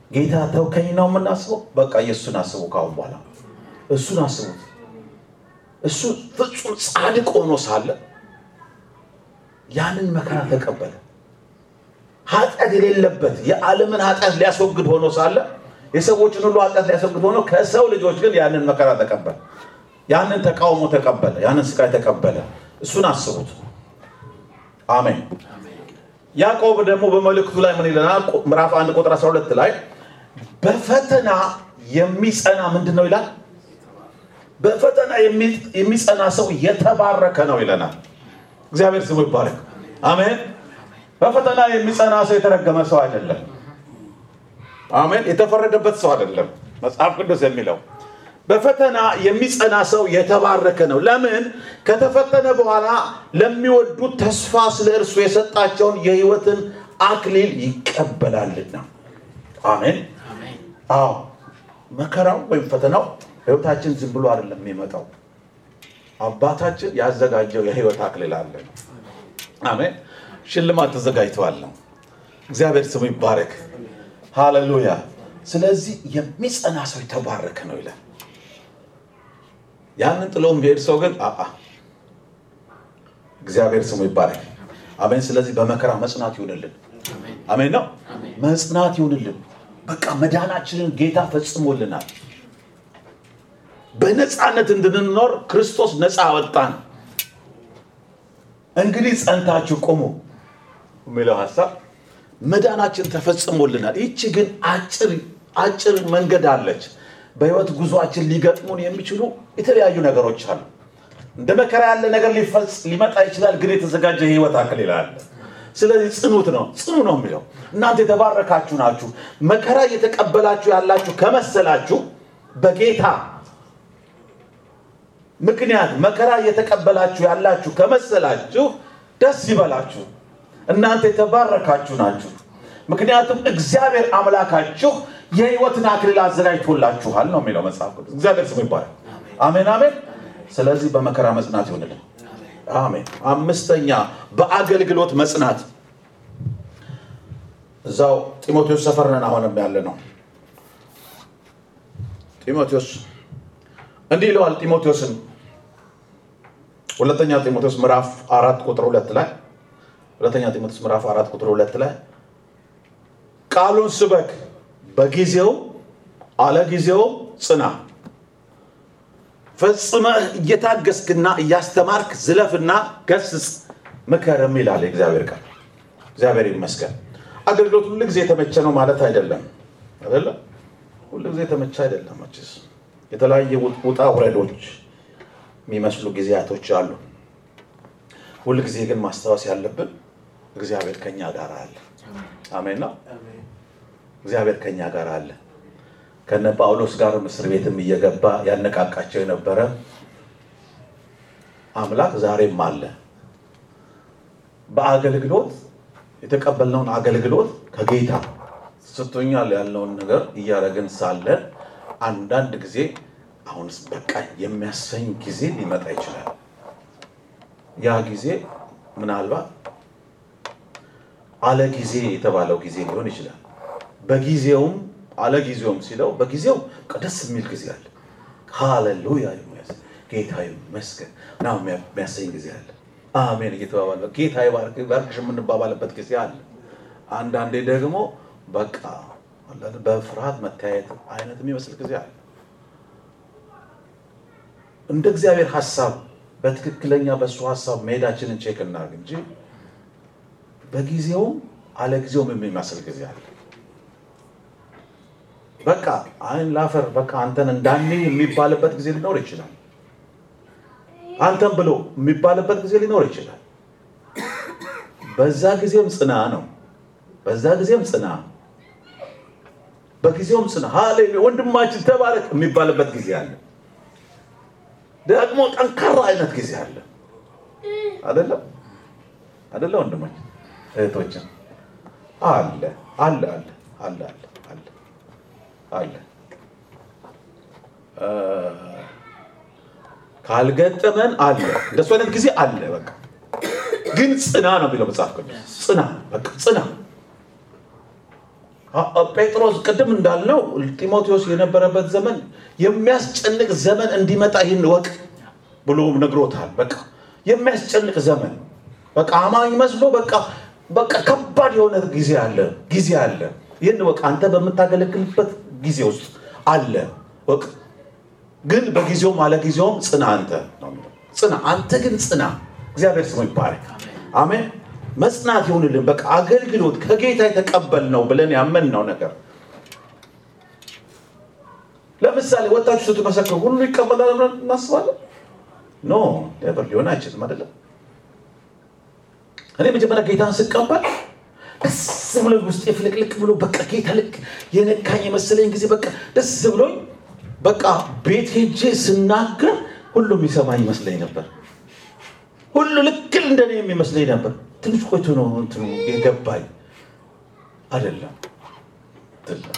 ጌታ ተውከኝ ነው የምናስበው። በቃ የእሱን አስቡ። ካሁን በኋላ እሱን አስቡት። እሱ ፍጹም ጻድቅ ሆኖ ሳለ ያንን መከራ ተቀበለ። ኃጢአት የሌለበት የዓለምን ኃጢአት ሊያስወግድ ሆኖ ሳለ የሰዎችን ሁሉ ኃጢአት ሊያስወግድ ሆኖ ከሰው ልጆች ግን ያንን መከራ ተቀበለ። ያንን ተቃውሞ ተቀበለ። ያንን ስቃይ ተቀበለ። እሱን አስቡት። አሜን። ያዕቆብ ደግሞ በመልእክቱ ላይ ምን ይለናል? ምዕራፍ 1 ቁጥር 12 ላይ በፈተና የሚጸና ምንድን ነው ይላል? በፈተና የሚጸና ሰው የተባረከ ነው ይለናል። እግዚአብሔር ስሙ ይባረክ። አሜን። በፈተና የሚጸና ሰው የተረገመ ሰው አይደለም። አሜን። የተፈረደበት ሰው አይደለም። መጽሐፍ ቅዱስ የሚለው በፈተና የሚጸና ሰው የተባረከ ነው። ለምን? ከተፈተነ በኋላ ለሚወዱት ተስፋ ስለ እርሱ የሰጣቸውን የሕይወትን አክሊል ይቀበላልና። አሜን። አዎ መከራው ወይም ፈተናው ሕይወታችን ዝም ብሎ አይደለም የሚመጣው። አባታችን ያዘጋጀው የሕይወት አክሊል አለ ነው። አሜን። ሽልማት ተዘጋጅተዋል ነው። እግዚአብሔር ስሙ ይባረክ። ሃሌሉያ። ስለዚህ የሚጸና ሰው የተባረከ ነው ይላል። ያንን ጥሎ የሚሄድ ሰው ግን አአ እግዚአብሔር ስሙ ይባረክ። አሜን። ስለዚህ በመከራ መጽናት ይሁንልን። አሜን ነው መጽናት ይሁንልን። በቃ መዳናችንን ጌታ ፈጽሞልናል። በነፃነት እንድንኖር ክርስቶስ ነፃ አወጣን። እንግዲህ ጸንታችሁ ቁሙ የሚለው ሀሳብ መዳናችን ተፈጽሞልናል። ይቺ ግን አጭር አጭር መንገድ አለች። በህይወት ጉዟችን ሊገጥሙን የሚችሉ የተለያዩ ነገሮች አሉ። እንደ መከራ ያለ ነገር ሊፈጽ ሊመጣ ይችላል፣ ግን የተዘጋጀ የህይወት አክሊል አለ። ስለዚህ ጽኑት ነው ጽኑ ነው የሚለው እናንተ የተባረካችሁ ናችሁ። መከራ እየተቀበላችሁ ያላችሁ ከመሰላችሁ በጌታ ምክንያት መከራ እየተቀበላችሁ ያላችሁ ከመሰላችሁ ደስ ይበላችሁ፣ እናንተ የተባረካችሁ ናችሁ። ምክንያቱም እግዚአብሔር አምላካችሁ የህይወትን አክሊል አዘጋጅቶላችኋል ነው የሚለው መጽሐፍ ቅዱስ። እግዚአብሔር ስሙ ይባላል። አሜን አሜን። ስለዚህ በመከራ መጽናት ይሆንልን። አሜን። አምስተኛ በአገልግሎት መጽናት። እዛው ጢሞቴዎስ ሰፈር ነን አሁንም ያለ ነው። ጢሞቴዎስ እንዲህ ይለዋል ጢሞቴዎስን ሁለተኛ ጢሞቴዎስ ምዕራፍ አራት ቁጥር ሁለት ላይ ሁለተኛ ጢሞቴዎስ ምዕራፍ አራት ቁጥር ሁለት ላይ ቃሉን ስበክ በጊዜው አለ ጊዜው ጽና ፈጽመህ እየታገስክና እያስተማርክ ዝለፍና ገስጽ ምከርም ይላል የእግዚአብሔር ቃል። እግዚአብሔር ይመስገን። አገልግሎት ሁሉ ጊዜ የተመቸ ነው ማለት አይደለም። አይደለም ሁሉ ጊዜ የተመቸ አይደለም። መቼስ የተለያየ ውጣ ውረዶች የሚመስሉ ጊዜያቶች አሉ። ሁል ጊዜ ግን ማስታወስ ያለብን እግዚአብሔር ከኛ ጋር አለ። አሜን ነው። እግዚአብሔር ከኛ ጋር አለ። ከነ ጳውሎስ ጋር እስር ቤትም እየገባ ያነቃቃቸው የነበረ አምላክ ዛሬም አለ። በአገልግሎት የተቀበልነውን አገልግሎት ከጌታ ስቶኛል ያለውን ነገር እያደረግን ሳለን አንዳንድ ጊዜ አሁንስ በቃ የሚያሰኝ ጊዜ ሊመጣ ይችላል። ያ ጊዜ ምናልባት አለ ጊዜ የተባለው ጊዜ ሊሆን ይችላል። በጊዜውም አለ ጊዜውም ሲለው በጊዜው ደስ የሚል ጊዜ አለ። ሃሌሉያ ጌታ ይመስገን ና የሚያሰኝ ጊዜ አለ። አሜን እየተባባለ ጌታ ይባርክሽ የምንባባልበት ጊዜ አለ። አንዳንዴ ደግሞ በቃ በፍርሃት መተያየት አይነት የሚመስል ጊዜ አለ። እንደ እግዚአብሔር ሀሳብ በትክክለኛ በእሱ ሀሳብ መሄዳችንን ቼክ እናድርግ እንጂ በጊዜውም አለ ጊዜውም የሚመስል ጊዜ አለ። በቃ አይን ላፈር በቃ አንተን እንዳኔ የሚባልበት ጊዜ ሊኖር ይችላል። አንተን ብሎ የሚባልበት ጊዜ ሊኖር ይችላል። በዛ ጊዜም ጽና ነው። በዛ ጊዜም ጽና፣ በጊዜውም ጽና። ሃሌሉያ ወንድማችን ተባረክ የሚባልበት ጊዜ አለ። ደግሞ ጠንካራ አይነት ጊዜ አለ። አይደለም አይደለ? ወንድማችን እህቶችን አለ አለ አለ አለ አለ አለ ካልገጠመን አለ እንደሱ አይነት ጊዜ አለ። በቃ ግን ጽና ነው የሚለው መጽሐፍ ቅዱስ። ጽና በቃ ጽና አ- አ- ጴጥሮስ ቅድም እንዳልነው ጢሞቴዎስ የነበረበት ዘመን የሚያስጨንቅ ዘመን እንዲመጣ ይህን ወቅ ብሎ ነግሮታል። በቃ የሚያስጨንቅ ዘመን በቃ አማኝ መስሎ በቃ በቃ ከባድ የሆነ ጊዜ አለ ጊዜ አለ። ይህን ወቅ አንተ በምታገለግልበት ጊዜ ውስጥ አለ ወቅ ግን በጊዜውም አለ ጊዜውም ጽና አንተ ነው የሚለው። ጽና አንተ ግን ጽና። እግዚአብሔር ስሙ ይባረክ። አሜን። መጽናት ይሁንልን። በቃ አገልግሎት ከጌታ የተቀበልነው ብለን ያመንነው ነገር ለምሳሌ ወጣችሁ ስትመሰክሩ ሁሉ ይቀበላል ብለን እናስባለን? ኖ ኔቨር ሊሆን አይችልም። አይደለም እኔ መጀመሪያ ጌታን ስቀበል ደስ ብሎ ውስጤ ፍልቅልቅ ብሎ በቃ ጌታ ልክ የነካኝ የመሰለኝ ጊዜ በቃ ደስ ብሎኝ በቃ ቤት ሄጄ ስናገር ሁሉም ይሰማኝ ይመስለኝ ነበር። ሁሉ ልክ እንደኔ የሚመስለኝ ነበር። ትንሽ ቆይቶ ነው እንትኑ የገባኝ አይደለም አይደለም።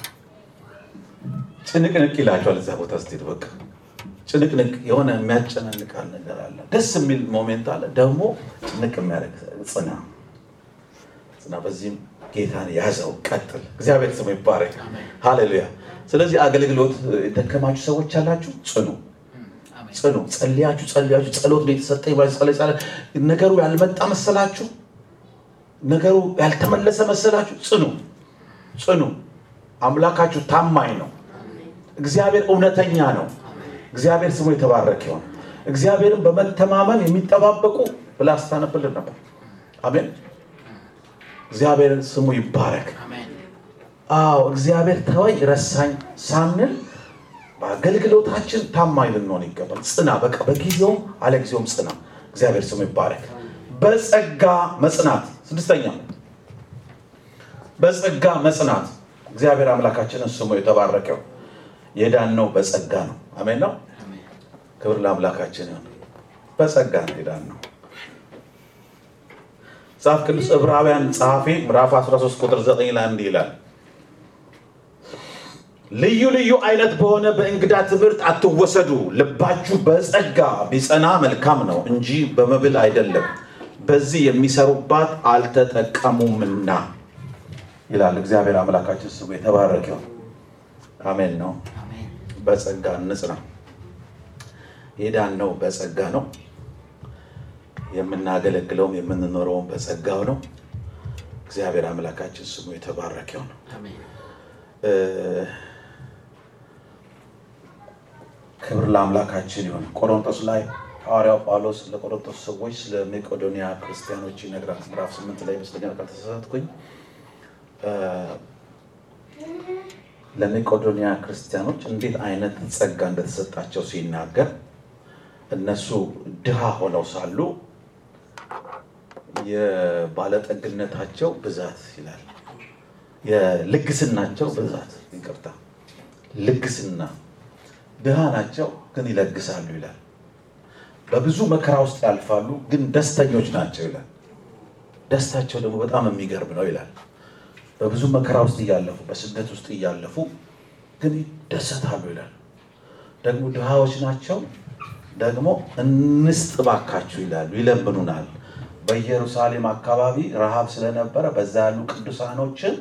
ጭንቅንቅ ይላቸዋል እዛ ቦታ ስትሄድ በቃ ጭንቅንቅ የሆነ የሚያጨናንቃል ነገር አለ። ደስ የሚል ሞሜንት አለ፣ ደግሞ ጭንቅ የሚያደርግ ጽና ጽና። በዚህም ጌታን ያዘው፣ ቀጥል። እግዚአብሔር ስሙ ይባረክ። ሃሌሉያ። ስለዚህ አገልግሎት የደከማችሁ ሰዎች አላችሁ፣ ጽኑ ጽኑ። ጸልያችሁ ጸልያችሁ ጸሎት ነው የተሰጠኝ ብላችሁ ጸለይ ጸለይ ነገሩ ያልመጣ መሰላችሁ፣ ነገሩ ያልተመለሰ መሰላችሁ፣ ጽኑ ጽኑ። አምላካችሁ ታማኝ ነው። እግዚአብሔር እውነተኛ ነው። እግዚአብሔር ስሙ የተባረከ ይሁን። እግዚአብሔርን በመተማመን የሚጠባበቁ ብላ ስታነብልን ነበር። አሜን። እግዚአብሔር ስሙ ይባረክ። አዎ እግዚአብሔር ተወኝ ረሳኝ ሳንል በአገልግሎታችን ታማኝ ልንሆን ይገባል። ጽና፣ በቃ በጊዜውም አለጊዜውም ጽና። እግዚአብሔር ስሙ ይባረክ። በጸጋ መጽናት ስድስተኛ በጸጋ መጽናት። እግዚአብሔር አምላካችንን ስሙ የተባረከው የዳነው በጸጋ ነው። አሜን ነው። ክብር ለአምላካችን ይሁን። በጸጋ ነው የዳነው። መጽሐፍ ቅዱስ ዕብራውያን ጸሐፊ ምዕራፍ 13 ቁጥር 9 ላይ እንዲህ ይላል ልዩ ልዩ አይነት በሆነ በእንግዳ ትምህርት አትወሰዱ፣ ልባችሁ በጸጋ ቢጸና መልካም ነው እንጂ በመብል አይደለም፣ በዚህ የሚሰሩባት አልተጠቀሙምና ይላል። እግዚአብሔር አምላካችን ስሙ የተባረከው አሜን ነው። በጸጋ እንጽና። የዳነው በጸጋ ነው። የምናገለግለውም የምንኖረውም በጸጋው ነው። እግዚአብሔር አምላካችን ስሙ የተባረከው ነው። ክብር ለአምላካችን ይሁን። ቆሮንቶስ ላይ ሐዋርያው ጳውሎስ ለቆሮንቶስ ሰዎች ስለ መቄዶንያ ክርስቲያኖች ይነግራል። ምዕራፍ ስምንት ላይ ይመስለኛል ካልተሳሳትኩኝ ለመቄዶንያ ክርስቲያኖች እንዴት አይነት ጸጋ እንደተሰጣቸው ሲናገር እነሱ ድሃ ሆነው ሳሉ የባለጠግነታቸው ብዛት ይላል፣ የልግስናቸው ብዛት ይቅርታ፣ ልግስና ድሃ ናቸው ግን ይለግሳሉ ይላል። በብዙ መከራ ውስጥ ያልፋሉ ግን ደስተኞች ናቸው ይላል። ደስታቸው ደግሞ በጣም የሚገርም ነው ይላል። በብዙ መከራ ውስጥ እያለፉ በስደት ውስጥ እያለፉ ግን ይደሰታሉ ይላል። ደግሞ ድሃዎች ናቸው ደግሞ እንስጥ ባካችሁ ይላሉ፣ ይለምኑናል። በኢየሩሳሌም አካባቢ ረሃብ ስለነበረ በዛ ያሉ ቅዱሳኖችን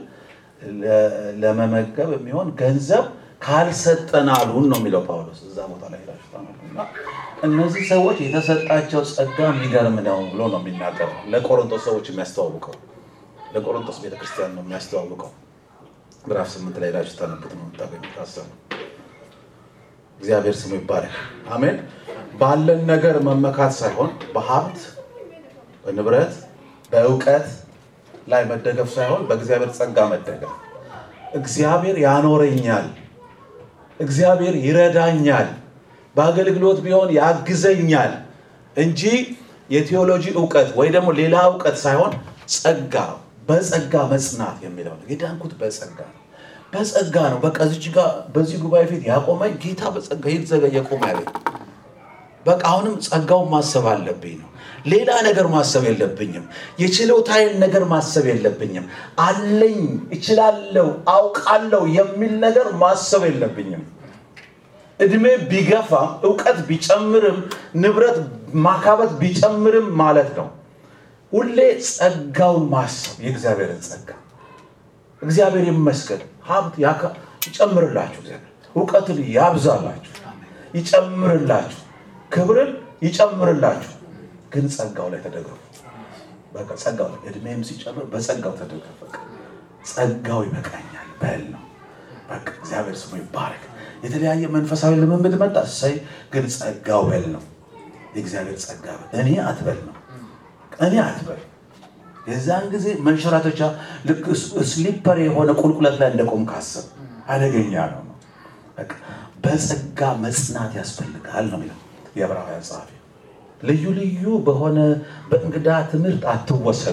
ለመመገብ የሚሆን ገንዘብ ካልሰጠን አሉን ነው የሚለው ጳውሎስ እዛ ቦታ ላይ ሄዳችሁ ታነቡና እነዚህ ሰዎች የተሰጣቸው ጸጋ የሚገርም ነው ብሎ ነው የሚናገረው። ለቆሮንቶስ ሰዎች የሚያስተዋውቀው ለቆሮንቶስ ቤተክርስቲያን ነው የሚያስተዋውቀው። ምዕራፍ ስምንት ላይ ሄዳችሁ ታነቡት ነው የምታገኙት ሀሳብ። እግዚአብሔር ስሙ ይባረክ። አሜን። ባለን ነገር መመካት ሳይሆን በሀብት በንብረት በእውቀት ላይ መደገፍ ሳይሆን በእግዚአብሔር ጸጋ መደገፍ። እግዚአብሔር ያኖረኛል፣ እግዚአብሔር ይረዳኛል፣ በአገልግሎት ቢሆን ያግዘኛል እንጂ የቴዎሎጂ እውቀት ወይ ደግሞ ሌላ እውቀት ሳይሆን ጸጋ፣ በጸጋ መጽናት የሚለው ነው። የዳንኩት በጸጋ ነው። በጸጋ ነው። በቃ እዚች ጋር በዚህ ጉባኤ ፊት ያቆመኝ ጌታ በጸጋ ይዘገ የቆመ ያለኝ በቃ አሁንም ጸጋውን ማሰብ አለብኝ ነው። ሌላ ነገር ማሰብ የለብኝም። የችሎታዬን ነገር ማሰብ የለብኝም። አለኝ፣ እችላለሁ፣ አውቃለሁ የሚል ነገር ማሰብ የለብኝም። እድሜ ቢገፋም እውቀት ቢጨምርም ንብረት ማካበት ቢጨምርም ማለት ነው ሁሌ ጸጋውን ማሰብ የእግዚአብሔርን ጸጋ እግዚአብሔር ይመስገን። ሀብት ያካ- ይጨምርላችሁ፣ እግዚአብሔር እውቀትን ያብዛላችሁ፣ ይጨምርላችሁ፣ ክብርን ይጨምርላችሁ። ግን ጸጋው ላይ ተደገፉ። በቃ ጸጋው ላይ እድሜም ሲጨምር በጸጋው ተደገፍ። በቃ ጸጋው ይበቃኛል በል ነው። በቃ እግዚአብሔር ስሙ ይባረክ። የተለያየ መንፈሳዊ ልምምድ መጣ፣ እሰይ። ግን ጸጋው በል ነው። የእግዚአብሔር ጸጋ በል እኔ አትበል ነው። እኔ አትበል። የዛን ጊዜ መንሸራተቻ ልክ ስሊፐር የሆነ ቁልቁለት ላይ እንደቆም ካስብ አደገኛ ነው ነው። በቃ በጸጋ መጽናት ያስፈልጋል ነው የሚለው የዕብራውያን ጸሐፊ። ልዩ ልዩ በሆነ በእንግዳ ትምህርት አትወሰዱ።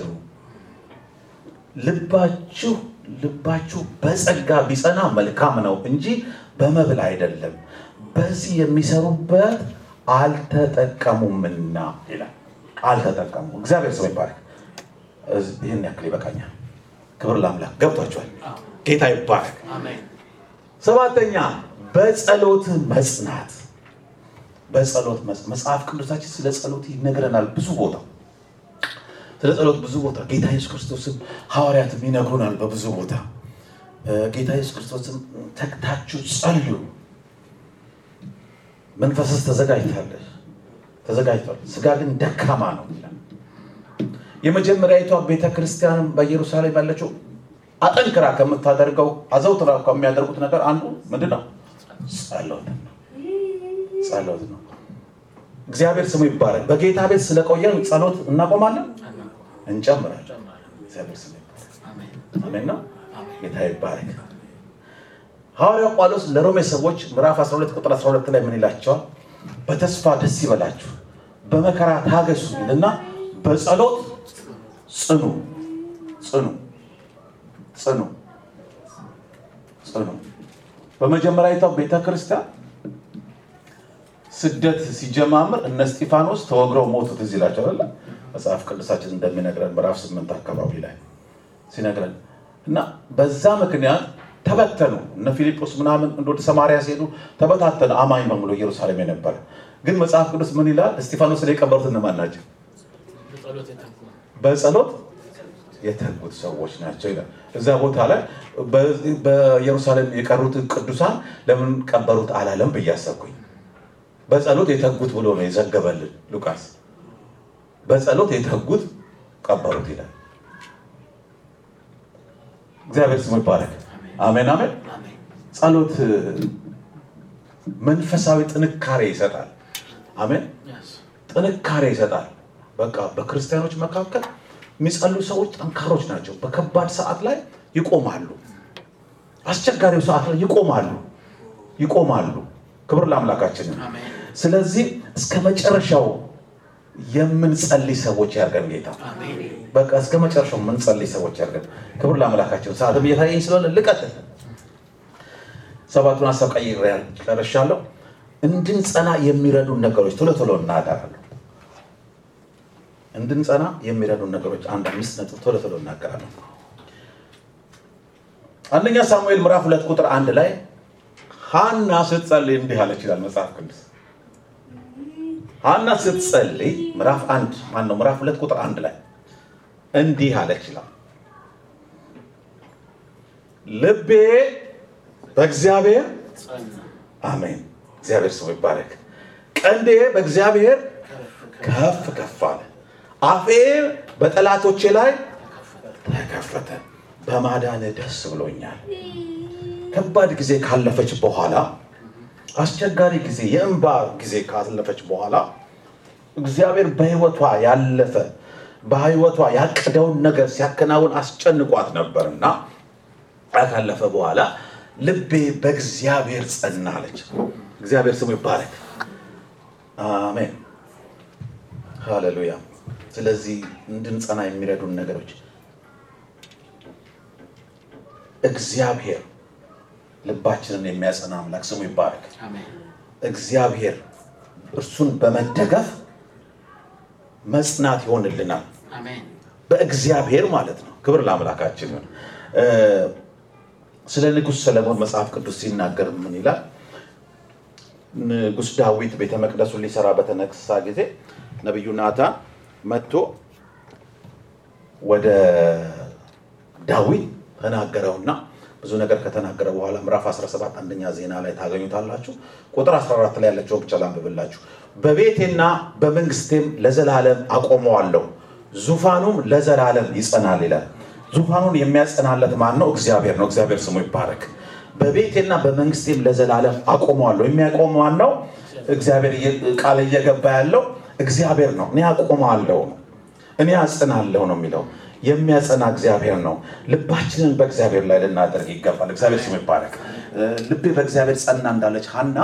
ልባችሁ ልባችሁ በጸጋ ቢጸና መልካም ነው እንጂ በመብል አይደለም፣ በዚህ የሚሰሩበት አልተጠቀሙምና ይላል። አልተጠቀሙ። እግዚአብሔር ስም ይባረክ። እዝ- ይህን ያክል ይበቃኛል። ክብር ለአምላክ። ገብቷችኋል? ጌታ ይባረክ። ሰባተኛ በጸሎት መጽናት። በጸሎት መጽ- መጽሐፍ ቅዱሳችን ስለ ጸሎት ይነግረናል ብዙ ቦታ ስለ ጸሎት ብዙ ቦታ ጌታ ኢየሱስ ክርስቶስም ሐዋርያትም ይነግሩናል በብዙ ቦታ እ፣ ጌታ ኢየሱስ ክርስቶስም ተግታችሁ ጸልዩ፣ መንፈስስ ተዘጋጅታለች ተዘጋጅቷል፣ ስጋ ግን ደካማ ነው ይላል። የመጀመሪያዊቷ ቤተ ክርስቲያን በኢየሩሳሌም ያለችው አጠንክራ ከምታደርገው አዘውትራ ከሚያደርጉት ነገር አንዱ ምንድን ነው? ጸሎት ነው። ጸሎት ነው። እግዚአብሔር ስሙ ይባረክ። በጌታ ቤት ስለቆየን ጸሎት እናቆማለን፣ እንጨምራለን። እግዚአብሔር ስሙ ይባረክ። አሜን ነው። ጌታ ይባረክ። ሐዋርያው ጳውሎስ ለሮሜ ሰዎች ምዕራፍ 12 ቁጥር 12 ላይ ምን ይላቸዋል? በተስፋ ደስ ይበላችሁ፣ በመከራ ታገሱ ይልና በጸሎት ጽኑ ጽኑ ጽኑ ጽኑ። በመጀመሪያዊቷ ቤተ ክርስቲያን ስደት ሲጀማምር እነ እስጢፋኖስ ተወግረው ሞቱ። ትዝ ይላቸዋል መጽሐፍ ቅዱሳችን እንደሚነግረን ምዕራፍ ስምንት አካባቢ ላይ ሲነግረን እና በዛ ምክንያት ተበተኑ። እነ ፊልጶስ ምናምን እንደ ወደ ሰማርያ ሲሄዱ ተበታተነ። አማኝ በሙሉ ኢየሩሳሌም የነበረ ግን መጽሐፍ ቅዱስ ምን ይላል? እስጢፋኖስ ላይ የቀበሩት እነማን ናቸው? በጸሎት የተጉት ሰዎች ናቸው ይላል። እዛ ቦታ ላይ በ- በኢየሩሳሌም የቀሩት ቅዱሳን ለምን ቀበሩት አላለም ብዬ አሰብኩኝ። በጸሎት የተጉት ብሎ ነው የዘገበልን ሉቃስ። በጸሎት የተጉት ቀበሩት ይላል። እግዚአብሔር ስሙ ይባረክ። አሜን አሜን። ጸሎት መንፈሳዊ ጥንካሬ ይሰጣል። አሜን። ጥንካሬ ይሰጣል። በቃ በክርስቲያኖች መካከል የሚጸሉ ሰዎች ጠንካሮች ናቸው። በከባድ ሰዓት ላይ ይቆማሉ። አስቸጋሪው ሰዓት ላይ ይቆማሉ ይቆማሉ። ክብር ለአምላካችን። ይሁን። ስለዚህ እስከ መጨረሻው የምንጸልይ ሰዎች ያርገን ጌታ። በቃ እስከ መጨረሻው የምንጸልይ ሰዎች ያርገን። ክብር ለአምላካችን። ሰዓትም እየታየኝ ስለሆነ ልቀጥል። ሰባቱን ሀሳብ ቀይሬ ጨርሻለሁ። እንድንጸና የሚረዱን ነገሮች ቶሎ ቶሎ እናገራለሁ። እንድንጸና የሚረዱን ነገሮች አንድ አምስት ነጥብ ቶሎ ቶሎ እናገራለሁ። አንደኛ ሳሙኤል ምዕራፍ ሁለት ቁጥር አንድ ላይ ሀና ስትጸልይ እንዲህ አለች ይላል መጽሐፍ ቅዱስ። ሀና ስትጸልይ ምዕራፍ አንድ ማን ነው? ምዕራፍ ሁለት ቁጥር አንድ ላይ እንዲህ አለች ይላል ልቤ በእግዚአብሔር አሜን። እግዚአብሔር ስሙ ይባረክ። ቀንዴ በእግዚአብሔር ከፍ ከፍ አለ፣ አፌ በጠላቶቼ ላይ ተከፈተ። በማዳን ደስ ብሎኛል። ከባድ ጊዜ ካለፈች በኋላ አስቸጋሪ ጊዜ የእንባ ጊዜ ካለፈች በኋላ እግዚአብሔር በሕይወቷ ያለፈ በሕይወቷ ያቀደውን ነገር ሲያከናውን አስጨንቋት ነበርና ካለፈ በኋላ ልቤ በእግዚአብሔር ጸና አለች። እግዚአብሔር ስሙ ይባረክ። አሜን ሃሌሉያ። ስለዚህ እንድንጸና የሚረዱን ነገሮች እግዚአብሔር ልባችንን የሚያጸና አምላክ ስሙ ይባረክ። እግዚአብሔር እርሱን በመደገፍ መጽናት ይሆንልናል። በእግዚአብሔር ማለት ነው። ክብር ለአምላካችን ይሁን። እ ስለ ንጉሥ ሰለሞን መጽሐፍ ቅዱስ ሲናገር ምን ይላል? ንጉሥ ዳዊት ቤተ መቅደሱን ሊሰራ በተነሳ ጊዜ ነቢዩ ናታን መጥቶ ወደ ዳዊት ተናገረውና ብዙ ነገር ከተናገረ በኋላ ምዕራፍ 17 አንደኛ ዜና ላይ ታገኙታላችሁ። ቁጥር 14 ላይ ያለችውን ብቻ ላንብብላችሁ። በቤቴና በመንግስቴም ለዘላለም አቆመዋለሁ፣ ዙፋኑም ለዘላለም ይጸናል ይላል። ዙፋኑን የሚያጸናለት ማን ነው? እግዚአብሔር ነው። እግዚአብሔር ስሙ ይባረክ። በቤቴና በመንግስቴም ለዘላለም አቆመዋለሁ። የሚያቆም ማን ነው? እግዚአብሔር ቃል እየገባ ያለው እግዚአብሔር ነው። እኔ አቆመዋለሁ ነው እኔ አጽናለሁ ነው የሚለው የሚያጸና እግዚአብሔር ነው። ልባችንን በእግዚአብሔር ላይ ልናደርግ ይገባል። እግዚአብሔር ስሙ ይባረክ። ልቤ በእግዚአብሔር ጸና እንዳለች ሀና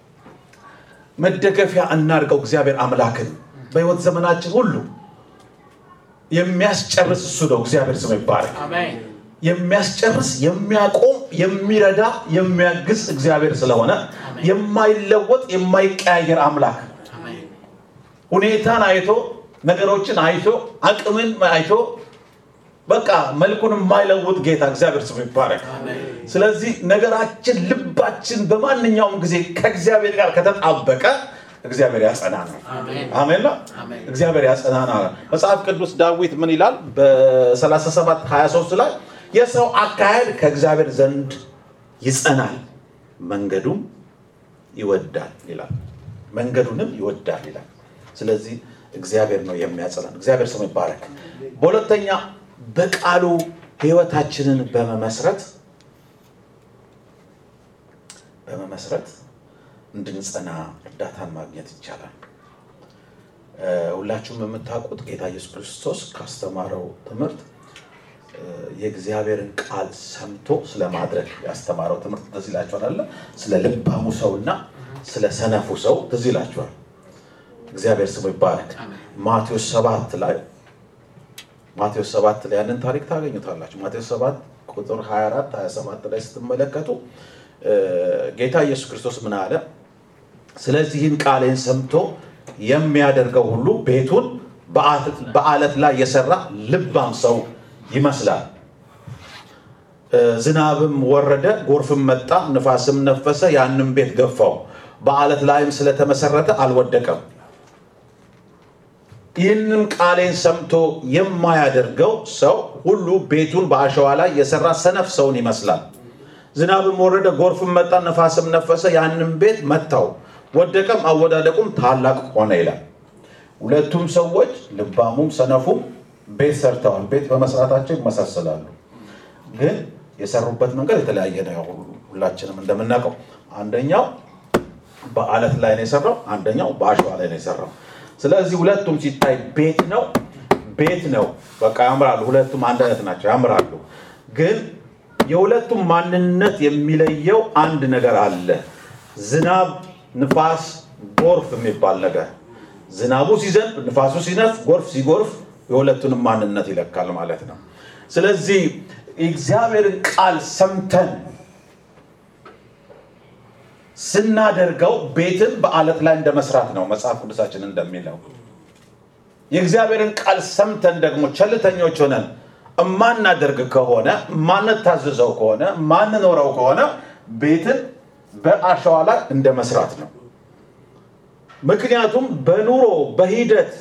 መደገፊያ እናድርገው እግዚአብሔር አምላክን በህይወት ዘመናችን ሁሉ የሚያስጨርስ እሱ ነው። እግዚአብሔር ስሙ ይባረክ። የሚያስጨርስ የሚያቆም፣ የሚረዳ፣ የሚያግዝ እግዚአብሔር ስለሆነ የማይለወጥ የማይቀያየር አምላክ ሁኔታን አይቶ ነገሮችን አይቶ አቅምን አይቶ በቃ መልኩን የማይለውጥ ጌታ እግዚአብሔር ስሙ ይባረክ። ስለዚህ ነገራችን፣ ልባችን በማንኛውም ጊዜ ከእግዚአብሔር ጋር ከተጣበቀ እግዚአብሔር ያጸናናል። አሜን ነው። እግዚአብሔር ያጸናናል። መጽሐፍ ቅዱስ ዳዊት ምን ይላል? በ37 23 ላይ የሰው አካሄድ ከእግዚአብሔር ዘንድ ይጸናል፣ መንገዱም ይወዳል ይላል። መንገዱንም ይወዳል ይላል። ስለዚህ እግዚአብሔር ነው የሚያጸናን። እግዚአብሔር ስሙ ይባረክ። በሁለተኛ በቃሉ ህይወታችንን በመመስረት በመመስረት እንድንጸና እርዳታን ማግኘት ይቻላል። ሁላችሁም የምታውቁት ጌታ ኢየሱስ ክርስቶስ ካስተማረው ትምህርት የእግዚአብሔርን ቃል ሰምቶ ስለማድረግ ያስተማረው ትምህርት ትዝ ይላችኋል አለ ስለ ልባሙ ሰውና ስለ ሰነፉ ሰው ትዝ ይላችኋል። እግዚአብሔር ስሙ ይባረክ። ማቴዎስ ሰባት ላይ ማቴዎስ ሰባት ላይ ያንን ታሪክ ታገኙታላችሁ። ማቴዎስ ሰባት ቁጥር 24 27 ላይ ስትመለከቱ ጌታ ኢየሱስ ክርስቶስ ምን አለ? ስለዚህን ቃሌን ሰምቶ የሚያደርገው ሁሉ ቤቱን በአለት ላይ የሰራ ልባም ሰው ይመስላል። ዝናብም ወረደ፣ ጎርፍም መጣ፣ ንፋስም ነፈሰ፣ ያንም ቤት ገፋው፣ በአለት ላይም ስለተመሰረተ አልወደቀም። ይህንም ቃሌን ሰምቶ የማያደርገው ሰው ሁሉ ቤቱን በአሸዋ ላይ የሰራ ሰነፍ ሰውን ይመስላል። ዝናብም ወረደ፣ ጎርፍም መጣ፣ ነፋስም ነፈሰ፣ ያንም ቤት መታው፣ ወደቀም፣ አወዳደቁም ታላቅ ሆነ ይላል። ሁለቱም ሰዎች ልባሙም ሰነፉም ቤት ሰርተዋል። ቤት በመስራታቸው ይመሳሰላሉ፣ ግን የሰሩበት መንገድ የተለያየ ነው። ሁላችንም እንደምናውቀው አንደኛው በአለት ላይ ነው የሰራው፣ አንደኛው በአሸዋ ላይ ነው የሰራው። ስለዚህ ሁለቱም ሲታይ ቤት ነው ቤት ነው። በቃ ያምራሉ። ሁለቱም አንድ አይነት ናቸው፣ ያምራሉ። ግን የሁለቱም ማንነት የሚለየው አንድ ነገር አለ። ዝናብ፣ ንፋስ፣ ጎርፍ የሚባል ነገር ዝናቡ ሲዘንብ፣ ንፋሱ ሲነፍ፣ ጎርፍ ሲጎርፍ የሁለቱንም ማንነት ይለካል ማለት ነው። ስለዚህ የእግዚአብሔርን ቃል ሰምተን ስናደርገው ቤትን በአለት ላይ እንደ መስራት ነው መጽሐፍ ቅዱሳችን እንደሚለው። የእግዚአብሔርን ቃል ሰምተን ደግሞ ቸልተኞች ሆነን እማናደርግ ከሆነ ማንታዘዘው ከሆነ ማንኖረው ከሆነ ቤትን በአሸዋ ላይ እንደ መስራት ነው። ምክንያቱም በኑሮ በሂደት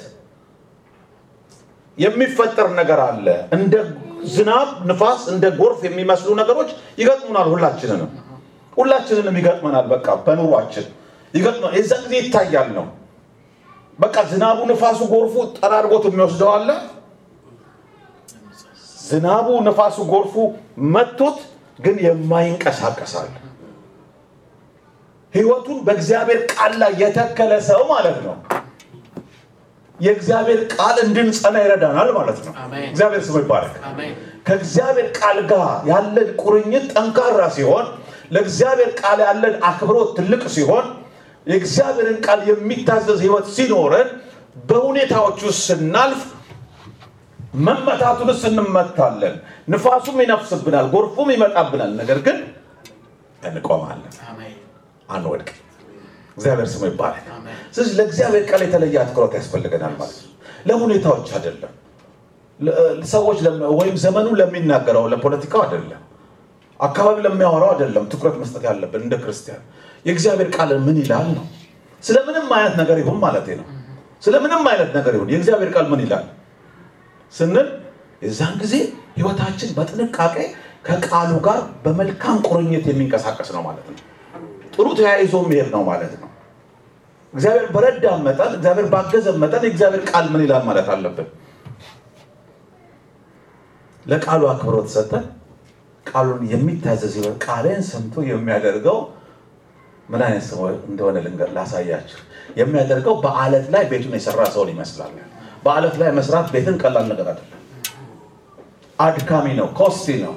የሚፈጠር ነገር አለ። እንደ ዝናብ፣ ንፋስ፣ እንደ ጎርፍ የሚመስሉ ነገሮች ይገጥሙናል። ሁላችንንም ሁላችንንም ይገጥመናል። በቃ በኑሯችን ይገጥመናል። የዛ ጊዜ ይታያል ነው በቃ ዝናቡ፣ ንፋሱ፣ ጎርፉ ጠራርጎት የሚወስደው አለ። ዝናቡ፣ ንፋሱ፣ ጎርፉ መቶት ግን የማይንቀሳቀሳል ህይወቱን በእግዚአብሔር ቃል ላይ የተከለ ሰው ማለት ነው። የእግዚአብሔር ቃል እንድንጸና ይረዳናል ማለት ነው። እግዚአብሔር ስሙ ይባረክ። ከእግዚአብሔር ቃል ጋር ያለን ቁርኝት ጠንካራ ሲሆን፣ ለእግዚአብሔር ቃል ያለን አክብሮት ትልቅ ሲሆን፣ የእግዚአብሔርን ቃል የሚታዘዝ ህይወት ሲኖረን፣ በሁኔታዎች ውስጥ ስናልፍ መመታቱንስ እንመታለን። ንፋሱም ይነፍስብናል፣ ጎርፉም ይመጣብናል። ነገር ግን እንቆማለን፣ አንወድቅ። እግዚአብሔር ስሙ ይባላል። ስለዚህ ለእግዚአብሔር ቃል የተለየ አትኩሮት ያስፈልገናል ማለት ነው። ለሁኔታዎች አይደለም፣ ሰዎች ወይም ዘመኑ ለሚናገረው ለፖለቲካው አይደለም፣ አካባቢ ለሚያወራው አይደለም። ትኩረት መስጠት ያለብን እንደ ክርስቲያን የእግዚአብሔር ቃል ምን ይላል ነው። ስለምንም አይነት ነገር ይሁን ማለት ነው። ስለምንም አይነት ነገር ይሁን የእግዚአብሔር ቃል ምን ይላል ስንል የዛን ጊዜ ህይወታችን በጥንቃቄ ከቃሉ ጋር በመልካም ቁርኝት የሚንቀሳቀስ ነው ማለት ነው። ጥሩ ተያይዞ የሚሄድ ነው ማለት ነው። እግዚአብሔር በረዳ መጠን እግዚአብሔር ባገዘ መጠን የእግዚአብሔር ቃል ምን ይላል ማለት አለብን። ለቃሉ አክብሮት ሰጠን። ቃሉን የሚታዘዝ ይሆን ቃሌን ሰምቶ የሚያደርገው ምን አይነት ሰው እንደሆነ ልንገር ላሳያችሁ። የሚያደርገው በአለት ላይ ቤቱን የሰራ ሰውን ይመስላል። በአለት ላይ መስራት ቤትን ቀላል ነገር አይደለም። አድካሚ ነው፣ ኮስቲ ነው።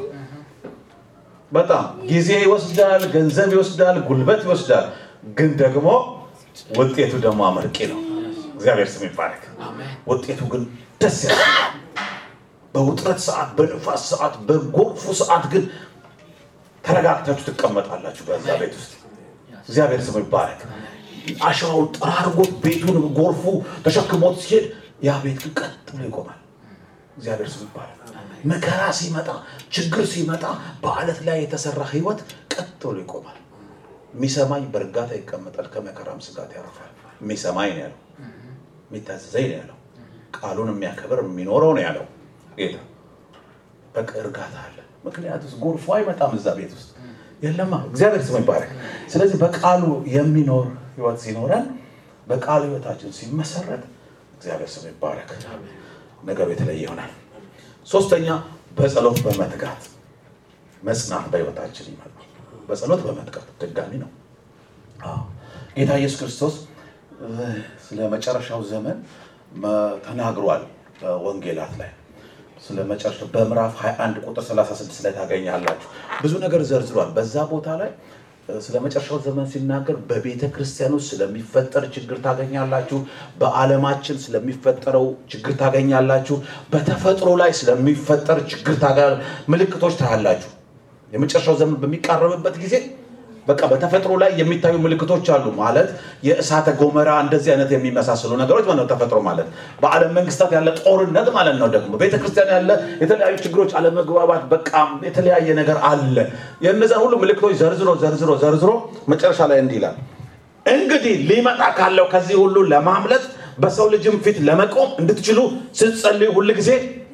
በጣም ጊዜ ይወስዳል፣ ገንዘብ ይወስዳል፣ ጉልበት ይወስዳል። ግን ደግሞ ውጤቱ ደግሞ አመርቂ ነው። እግዚአብሔር ስም ይባረክ። ውጤቱ ግን ደስ ያሰኛል። በውጥረት ሰዓት፣ በንፋስ ሰዓት፣ በጎርፉ ሰዓት ግን ተረጋግታችሁ ትቀመጣላችሁ በዛ ቤት ውስጥ። እግዚአብሔር ስም ይባረክ። አሸዋውን ጠራርጎት ቤቱን ጎርፉ ተሸክሞት ሲሄድ ያ ቤት ግን ቀጥ ብሎ ይቆማል። እግዚአብሔር ስም ይባረክ። መከራ ሲመጣ፣ ችግር ሲመጣ በአለት ላይ የተሰራ ህይወት ቀጥ ብሎ ይቆማል። የሚሰማኝ በእርጋታ ይቀመጣል፣ ከመከራም ስጋት ያርፋል። የሚሰማኝ ነው ያለው፣ የሚታዘዘኝ ነው ያለው፣ ቃሉን የሚያከብር የሚኖረው ነው ያለው ጌታ። በቃ እርጋታ አለ። ምክንያቱም ጎርፎ አይመጣም እዛ ቤት ውስጥ የለማ። እግዚአብሔር ስም ይባረክ። ስለዚህ በቃሉ የሚኖር ህይወት ሲኖረን፣ በቃሉ ህይወታችን ሲመሰረት፣ እግዚአብሔር ስም ይባረክ፣ ነገሩ የተለየ ይሆናል። ሶስተኛ በጸሎት በመትጋት መጽናት በህይወታችን ይመጣል። በጸሎት በመትጋት ድጋሚ ነው። አዎ ጌታ ኢየሱስ ክርስቶስ ስለ መጨረሻው ዘመን ተናግሯል በወንጌላት ላይ ስለ መጨረሻ በምዕራፍ 21 ቁጥር 36 ላይ ታገኛላችሁ። ብዙ ነገር ዘርዝሯል። በዛ ቦታ ላይ ስለ መጨረሻው ዘመን ሲናገር በቤተ ክርስቲያን ውስጥ ስለሚፈጠር ችግር ታገኛላችሁ። በዓለማችን ስለሚፈጠረው ችግር ታገኛላችሁ። በተፈጥሮ ላይ ስለሚፈጠር ችግር ምልክቶች ታያላችሁ። የመጨረሻው ዘመን በሚቃረብበት ጊዜ በቃ በተፈጥሮ ላይ የሚታዩ ምልክቶች አሉ። ማለት የእሳተ ጎመራ እንደዚህ አይነት የሚመሳሰሉ ነገሮች ማለት ነው። ተፈጥሮ ማለት በዓለም መንግስታት ያለ ጦርነት ማለት ነው። ደግሞ ቤተክርስቲያን ያለ የተለያዩ ችግሮች፣ አለመግባባት፣ በቃ የተለያየ ነገር አለ። የእነዚያን ሁሉ ምልክቶች ዘርዝሮ ዘርዝሮ ዘርዝሮ መጨረሻ ላይ እንዲህ ይላል፣ እንግዲህ ሊመጣ ካለው ከዚህ ሁሉ ለማምለጥ በሰው ልጅም ፊት ለመቆም እንድትችሉ ስትጸልዩ ሁል ጊዜ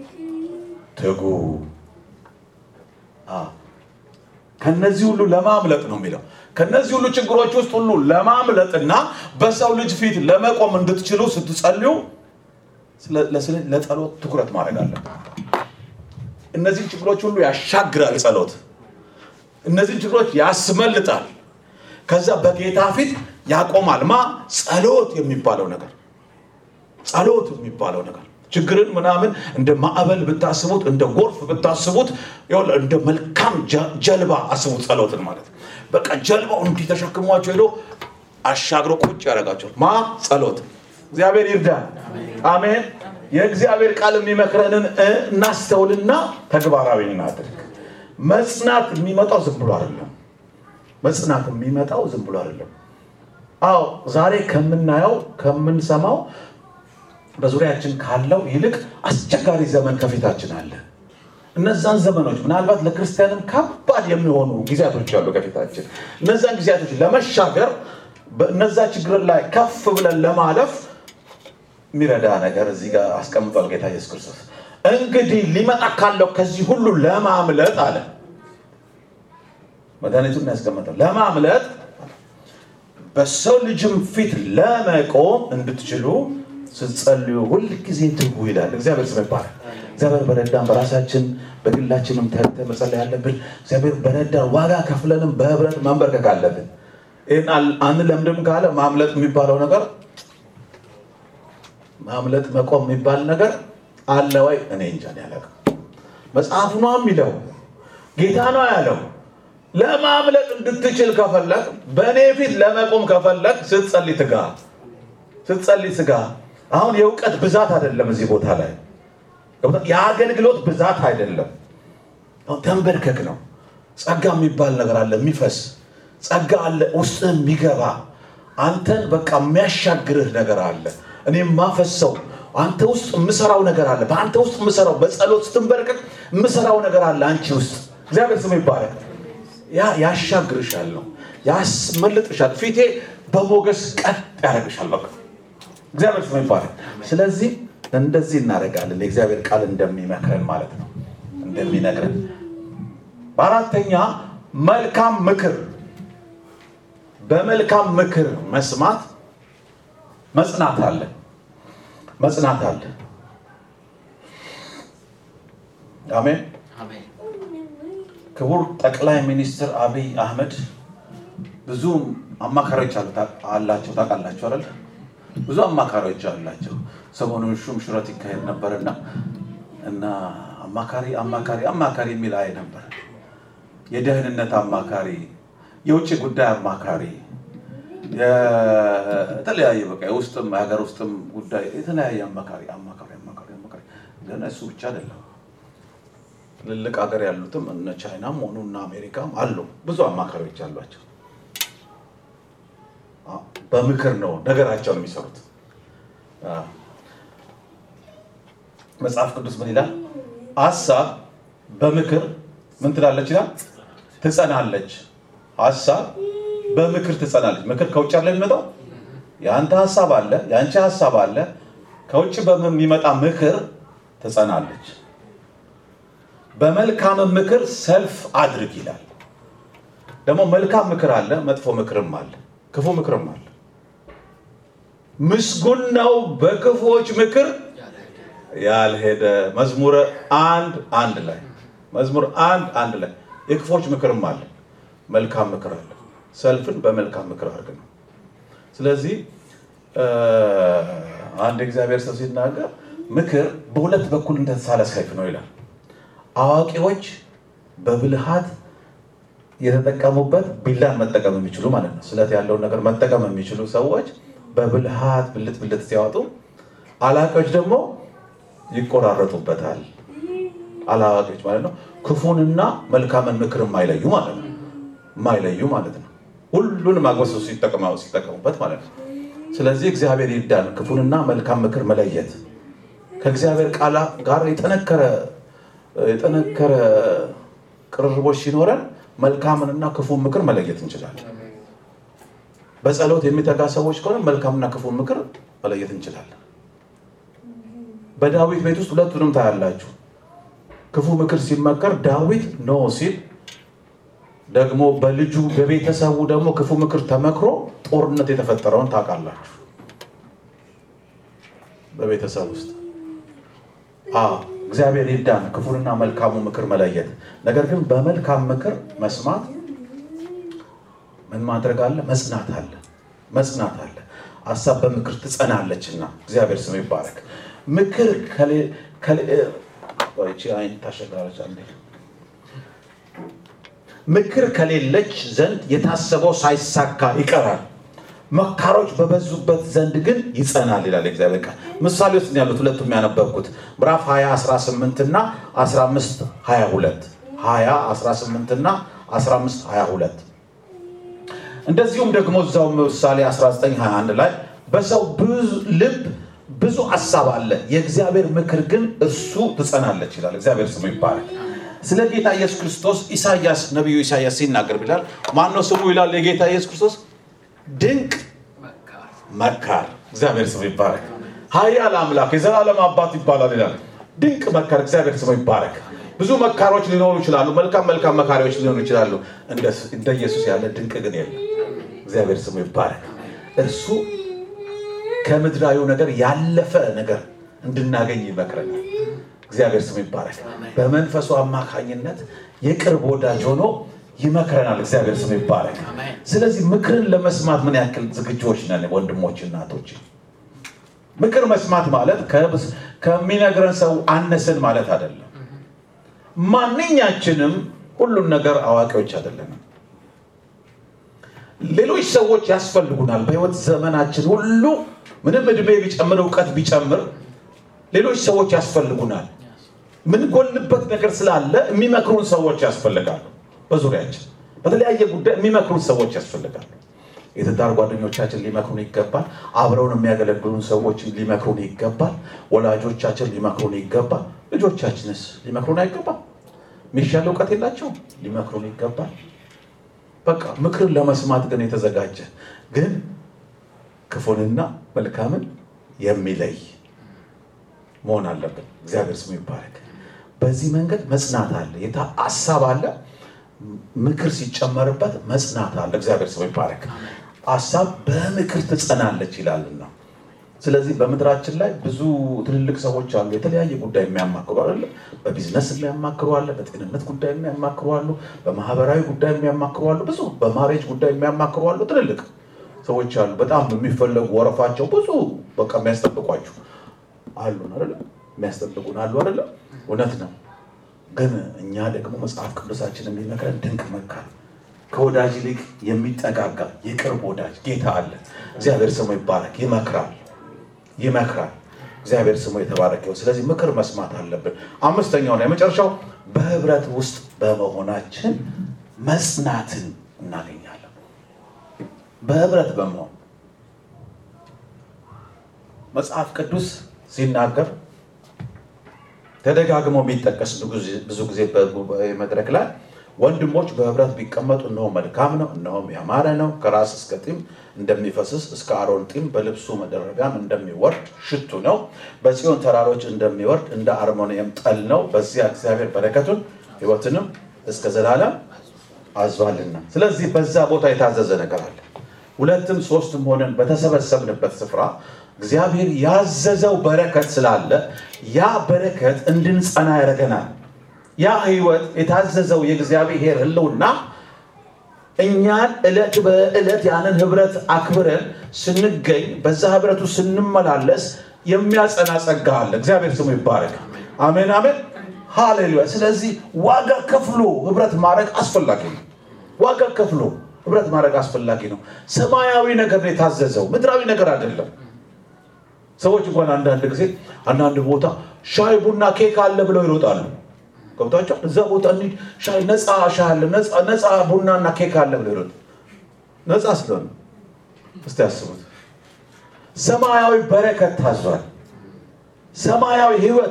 ትጉ። ከነዚህ ሁሉ ለማምለጥ ነው የሚለው። ከነዚህ ሁሉ ችግሮች ውስጥ ሁሉ ለማምለጥና በሰው ልጅ ፊት ለመቆም እንድትችሉ ስትጸልዩ ለጸሎት ትኩረት ማድረግ አለብን። እነዚህን ችግሮች ሁሉ ያሻግራል ጸሎት። እነዚህን ችግሮች ያስመልጣል። ከዛ በጌታ ፊት ያቆማል። ማ ጸሎት የሚባለው ነገር ጸሎት የሚባለው ነገር ችግርን ምናምን እንደ ማዕበል ብታስቡት እንደ ጎርፍ ብታስቡት እንደ መልካም ጀልባ አስቡት። ጸሎትን ማለት በቃ ጀልባው እንዲህ ተሸክሟቸው ሄዶ አሻግሮ ቁጭ ያደርጋቸዋል። ማ ጸሎት። እግዚአብሔር ይርዳ። አሜን። የእግዚአብሔር ቃል የሚመክረንን እናስተውልና ተግባራዊ እናድርግ። መጽናት የሚመጣው ዝም ብሎ አይደለም። መጽናት የሚመጣው ዝም ብሎ አይደለም። አዎ ዛሬ ከምናየው ከምንሰማው በዙሪያችን ካለው ይልቅ አስቸጋሪ ዘመን ከፊታችን አለ። እነዛን ዘመኖች ምናልባት ለክርስቲያንም ከባድ የሚሆኑ ጊዜያቶች አሉ ከፊታችን። እነዛን ጊዜያቶች ለመሻገር በእነዛ ችግር ላይ ከፍ ብለን ለማለፍ የሚረዳ ነገር እዚህ ጋር አስቀምጧል ጌታ ኢየሱስ ክርስቶስ። እንግዲህ ሊመጣ ካለው ከዚህ ሁሉ ለማምለጥ አለ። መድኃኒቱን ያስቀምጠው ለማምለጥ በሰው ልጅም ፊት ለመቆም እንድትችሉ ስትጸልዩ ሁል ጊዜ ትጉ ይላል። እግዚአብሔር ስም ይባላል። እግዚአብሔር በረዳን በራሳችን በግላችንም ተግተን መጸለይ አለብን። እግዚአብሔር በረዳን ዋጋ ከፍለንም በህብረት መንበርከክ አለብን። ይህን አንለምድም ካለ ማምለጥ የሚባለው ነገር ማምለጥ መቆም የሚባል ነገር አለ ወይ? እኔ እንጃ ያላውቅም። መጽሐፉ ነው የሚለው ጌታ ነው ያለው። ለማምለጥ እንድትችል ከፈለግ በእኔ ፊት ለመቆም ከፈለግ ስትጸልይ ትጋ፣ ስትጸልይ ትጋ። አሁን የእውቀት ብዛት አይደለም እዚህ ቦታ ላይ የአገልግሎት ብዛት አይደለም። ተንበርከክ ነው። ጸጋ የሚባል ነገር አለ የሚፈስ ጸጋ አለ ውስጥ የሚገባ አንተን በቃ የሚያሻግርህ ነገር አለ። እኔ የማፈሰው አንተ ውስጥ የምሰራው ነገር አለ። በአንተ ውስጥ የምሰራው በጸሎት ስትንበረከክ የምሰራው ነገር አለ አንቺ ውስጥ። እግዚአብሔር ስም ይባረክ። ያ ያሻግርሻል ነው ያስመልጥሻል። ፊቴ በሞገስ ቀጥ ያደርግሻል። በቃ እግዚአብሔር ስም ይባረክ። ስለዚህ እንደዚህ እናደርጋለን። የእግዚአብሔር ቃል እንደሚመክረን ማለት ነው እንደሚነግረን በአራተኛ መልካም ምክር በመልካም ምክር መስማት መጽናት አለ መጽናት አለ አሜን አሜን ክቡር ጠቅላይ ሚኒስትር አብይ አህመድ ብዙ አማካሪዎች አሉ- አላቸው ታውቃላቸው አይደል ብዙ አማካሪዎች አላቸው ሰሞኑን ሹም ሽረት ይካሄድ ነበርና እና አማካሪ አማካሪ አማካሪ የሚል አይ ነበር የደህንነት አማካሪ የውጭ ጉዳይ አማካሪ የተለያየ በቃ የውስጥም የሀገር ውስጥም ጉዳይ የተለያየ አማካሪ አማካሪ አማካሪ አማካሪ ግን እሱ ብቻ አይደለም ትልልቅ ሀገር ያሉትም እነ ቻይናም ሆኑ እነ አሜሪካም አሉ ብዙ አማካሪዎች አሏቸው አ- በምክር ነው ነገራቸውን የሚሰሩት አ። መጽሐፍ ቅዱስ ምን ይላል ሀሳብ በምክር ምን ትላለች ይላል ትጸናለች ሀሳብ በምክር ትጸናለች ምክር ከውጭ አለ የሚመጣው የአንተ ሀሳብ አለ የአንቺ ሀሳብ አለ ከውጭ በሚመጣ ምክር ትጸናለች በመልካም ምክር ሰልፍ አድርግ ይላል ደግሞ መልካም ምክር አለ መጥፎ ምክርም አለ ክፉ ምክርም አለ ምስጉን ነው በክፉዎች ምክር ያልሄደ መዝሙረ አንድ አንድ ላይ መዝሙር አንድ አንድ ላይ የክፎች ምክርም አለ መልካም ምክር አለ ሰልፍን በመልካም ምክር አድርግ ነው ስለዚህ እ፣ አንድ እግዚአብሔር ሰው ሲናገር ምክር በሁለት በኩል እንደተሳለ ሰይፍ ነው ይላል አዋቂዎች በብልሃት የተጠቀሙበት ቢላን መጠቀም የሚችሉ ማለት ነው ስለት ያለውን ነገር መጠቀም የሚችሉ ሰዎች በብልሃት ብልት ብልት ሲያወጡ አላዋቂዎች ደግሞ ይቆራረጡበታል አላዋቂዎች ማለት ነው ክፉንና መልካምን ምክር የማይለዩ ማለት ነው የማይለዩ ማለት ነው ሁሉንም አግበሰው ሲጠቀሙ ሲጠቀሙበት ማለት ነው ስለዚህ እግዚአብሔር ይርዳን ክፉንና መልካም ምክር መለየት ከእግዚአብሔር ቃል ጋር የጠነከረ የጠነከረ ቅርርቦች ሲኖረን መልካምንና ክፉን ምክር መለየት እንችላለን በጸሎት የሚተጋ ሰዎች ከሆነ መልካምና ክፉን ምክር መለየት እንችላለን በዳዊት ቤት ውስጥ ሁለቱንም ታያላችሁ ክፉ ምክር ሲመከር ዳዊት ኖ ሲል ደግሞ በልጁ በቤተሰቡ ደግሞ ክፉ ምክር ተመክሮ ጦርነት የተፈጠረውን ታውቃላችሁ በቤተሰብ ውስጥ አዎ እግዚአብሔር ይርዳን ክፉንና መልካሙ ምክር መለየት ነገር ግን በመልካም ምክር መስማት ምን ማድረግ አለ መጽናት አለ መጽናት አለ ሀሳብ በምክር ትጸናለችና እግዚአብሔር ስም ይባረክ ምክር ከሌ- ከሌ- ቆይ፣ ይቺ አይን ታሸጋለች አንዴ ምክር ከሌለች ዘንድ የታሰበው ሳይሳካ ይቀራል መካሮች በበዙበት ዘንድ ግን ይጸናል ይላል እግዚአብሔር ቃል ምሳሌ ውስጥ ነው ያሉት ሁለቱም ያነበብኩት ምዕራፍ 20 18 እና 15 22 20 18 እና 15 22 እንደዚሁም ደግሞ እዛው ምሳሌ 1921 ላይ በሰው ብዙ ልብ ብዙ ሀሳብ አለ የእግዚአብሔር ምክር ግን እሱ ትጸናለች ይላል እግዚአብሔር ስሙ ይባላል ስለ ጌታ ኢየሱስ ክርስቶስ ኢሳያስ ነቢዩ ኢሳያስ ሲናገር ብላል ማነው ስሙ ይላል የጌታ ኢየሱስ ክርስቶስ ድንቅ መካር መካር እግዚአብሔር ስሙ ይባረክ ሀያል አምላክ የዘላለም አባት ይባላል ይላል ድንቅ መካር እግዚአብሔር ስሙ ይባረክ ብዙ መካሮች ሊኖሩ ይችላሉ መልካም መልካም መካሪዎች ሊኖሩ ይችላሉ እንደ እንደ ኢየሱስ ያለ ድንቅ ግን የለም እግዚአብሔር ስሙ ይባረክ እርሱ ከምድራዊ ነገር ያለፈ ነገር እንድናገኝ ይመክረናል እግዚአብሔር ስሙ ይባረክ በመንፈሱ አማካኝነት የቅርብ ወዳጅ ሆኖ ይመክረናል እግዚአብሔር ስሙ ይባረክ አሜን። ስለዚህ ምክርን ለመስማት ምን ያክል ዝግጆች ነን ወንድሞች እናቶች ምክር መስማት ማለት ከብስ- ከሚነግረን ሰው አነስን ማለት አይደለም ማንኛችንም ሁሉን ነገር አዋቂዎች አይደለንም ሌሎች ሰዎች ያስፈልጉናል በህይወት ዘመናችን ሁሉ ምንም እድሜ ቢጨምር እውቀት ቢጨምር ሌሎች ሰዎች ያስፈልጉናል ምንጎልበት ነገር ስላለ የሚመክሩን ሰዎች ያስፈልጋሉ በዙሪያችን በተለያየ ጉዳይ የሚመክሩን ሰዎች ያስፈልጋሉ የትዳር ጓደኞቻችን ሊመክሩን ይገባል አብረውን የሚያገለግሉን ሰዎች ሊመክሩን ይገባል ወላጆቻችን ሊመክሩን ይገባል ልጆቻችንስ ሊመክሩን አይገባል የሚሻል እውቀት የላቸውም ሊመክሩን ይገባል በቃ ምክርን ለመስማት ግን የተዘጋጀ ግን ክፉንና መልካምን የሚለይ መሆን አለብን እግዚአብሔር ስሙ ይባረክ በዚህ መንገድ መጽናት አለ የታ ሀሳብ አለ ምክር ሲጨመርበት መጽናት አለ። እግዚአብሔር ስሙ ይባረክ። ሀሳብ በምክር ትጸናለች ይላልና ስለዚህ በምድራችን ላይ ብዙ ትልልቅ ሰዎች አሉ። የተለያየ ጉዳይ የሚያማክሩ አለ። በቢዝነስ የሚያማክሩ አለ። በጤንነት ጉዳይ የሚያማክሩ አሉ። በማህበራዊ ጉዳይ የሚያማክሩ አሉ። ብዙ በማሬጅ ጉዳይ የሚያማክሩ አሉ። ትልልቅ ሰዎች አሉ። በጣም የሚፈለጉ ወረፋቸው ብዙ በቃ የሚያስጠብቋችሁ አሉ አይደለ? የሚያስጠብቁን አሉ አይደለ? እውነት ነው። ግን እኛ ደግሞ መጽሐፍ ቅዱሳችን የሚመክረን ድንቅ መካር ከወዳጅ ይልቅ የሚጠጋጋ የቅርብ ወዳጅ ጌታ አለ። እግዚአብሔር ስሙ ይባረክ። ይመክራል ይመክራል። እግዚአብሔር ስሙ የተባረከው። ስለዚህ ምክር መስማት አለብን። አምስተኛውና የመጨረሻው በህብረት ውስጥ በመሆናችን መጽናትን እናገኛለን። በህብረት በመሆን መጽሐፍ ቅዱስ ሲናገር ተደጋግሞ የሚጠቀስ ብዙ ጊዜ በጉባኤ መድረክ ላይ ወንድሞች በህብረት ቢቀመጡ እነሆ መልካም ነው፣ እነሆም ያማረ ነው። ከራስ እስከ ጢም እንደሚፈስስ እስከ አሮን ጢም በልብሱ መደረቢያም እንደሚወርድ ሽቱ ነው። በጽዮን ተራሮች እንደሚወርድ እንደ አርሞንየም ጠል ነው። በዚያ እግዚአብሔር በረከቱን ሕይወትንም እስከ ዘላለም አዟልና። ስለዚህ በዛ ቦታ የታዘዘ ነገር አለ። ሁለትም ሶስትም ሆነን በተሰበሰብንበት ስፍራ እግዚአብሔር ያዘዘው በረከት ስላለ ያ በረከት እንድንጸና ያደርገናል። ያ ህይወት የታዘዘው የእግዚአብሔር ህልውና እኛን ዕለት በዕለት ያንን ህብረት አክብረን ስንገኝ በዛ ህብረቱ ስንመላለስ የሚያጸና ጸጋ አለ። እግዚአብሔር ስሙ ይባረክ። አሜን አሜን፣ ሃሌሉያ። ስለዚህ ዋጋ ከፍሎ ህብረት ማድረግ አስፈላጊ ነው። ዋጋ ከፍሎ ህብረት ማድረግ አስፈላጊ ነው። ሰማያዊ ነገር ነው የታዘዘው፣ ምድራዊ ነገር አይደለም። ሰዎች እንኳን አንዳንድ ጊዜ አንዳንድ ቦታ ሻይ ቡና ኬክ አለ ብለው ይሮጣሉ። ገብቷቸዋል። እዛ ቦታ እንሂድ ሻይ ነፃ ሻይ አለ ነፃ ቡናና ኬክ አለ ብለው ይሮጡ። ነፃ ስለሆነ እስቲ ያስቡት። ሰማያዊ በረከት ታዟል። ሰማያዊ ህይወት፣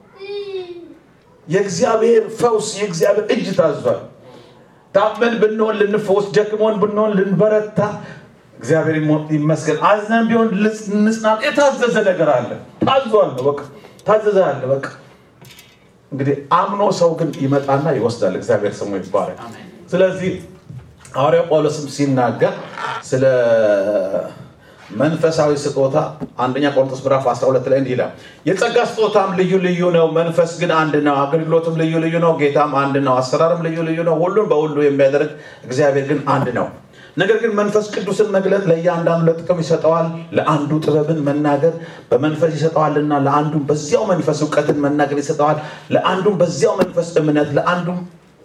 የእግዚአብሔር ፈውስ፣ የእግዚአብሔር እጅ ታዟል። ታመን ብንሆን ልንፈወስ፣ ደክሞን ብንሆን ልንበረታ እግዚአብሔር ይመስገን። አዝነን ቢሆን ልንጽናና የታዘዘ ነገር አለ። ታዟል ነው በቃ ታዘዘ አለ በቃ እንግዲህ አምኖ ሰው ግን ይመጣና ይወስዳል። እግዚአብሔር ስሙ ይባረክ። ስለዚህ ሐዋርያው ጳውሎስም ሲናገር ስለ መንፈሳዊ ስጦታ አንደኛ ቆሮንቶስ ምዕራፍ 12 ላይ እንዲህ ይላል፣ የጸጋ ስጦታም ልዩ ልዩ ነው፣ መንፈስ ግን አንድ ነው። አገልግሎትም ልዩ ልዩ ነው፣ ጌታም አንድ ነው። አሰራርም ልዩ ልዩ ነው፣ ሁሉን በሁሉ የሚያደርግ እግዚአብሔር ግን አንድ ነው። ነገር ግን መንፈስ ቅዱስን መግለጥ ለእያንዳንዱ ለጥቅም ይሰጠዋል። ለአንዱ ጥበብን መናገር በመንፈስ ይሰጠዋልና፣ ለአንዱም በዚያው መንፈስ እውቀትን መናገር ይሰጠዋል። ለአንዱም በዚያው መንፈስ እምነት፣ ለአንዱም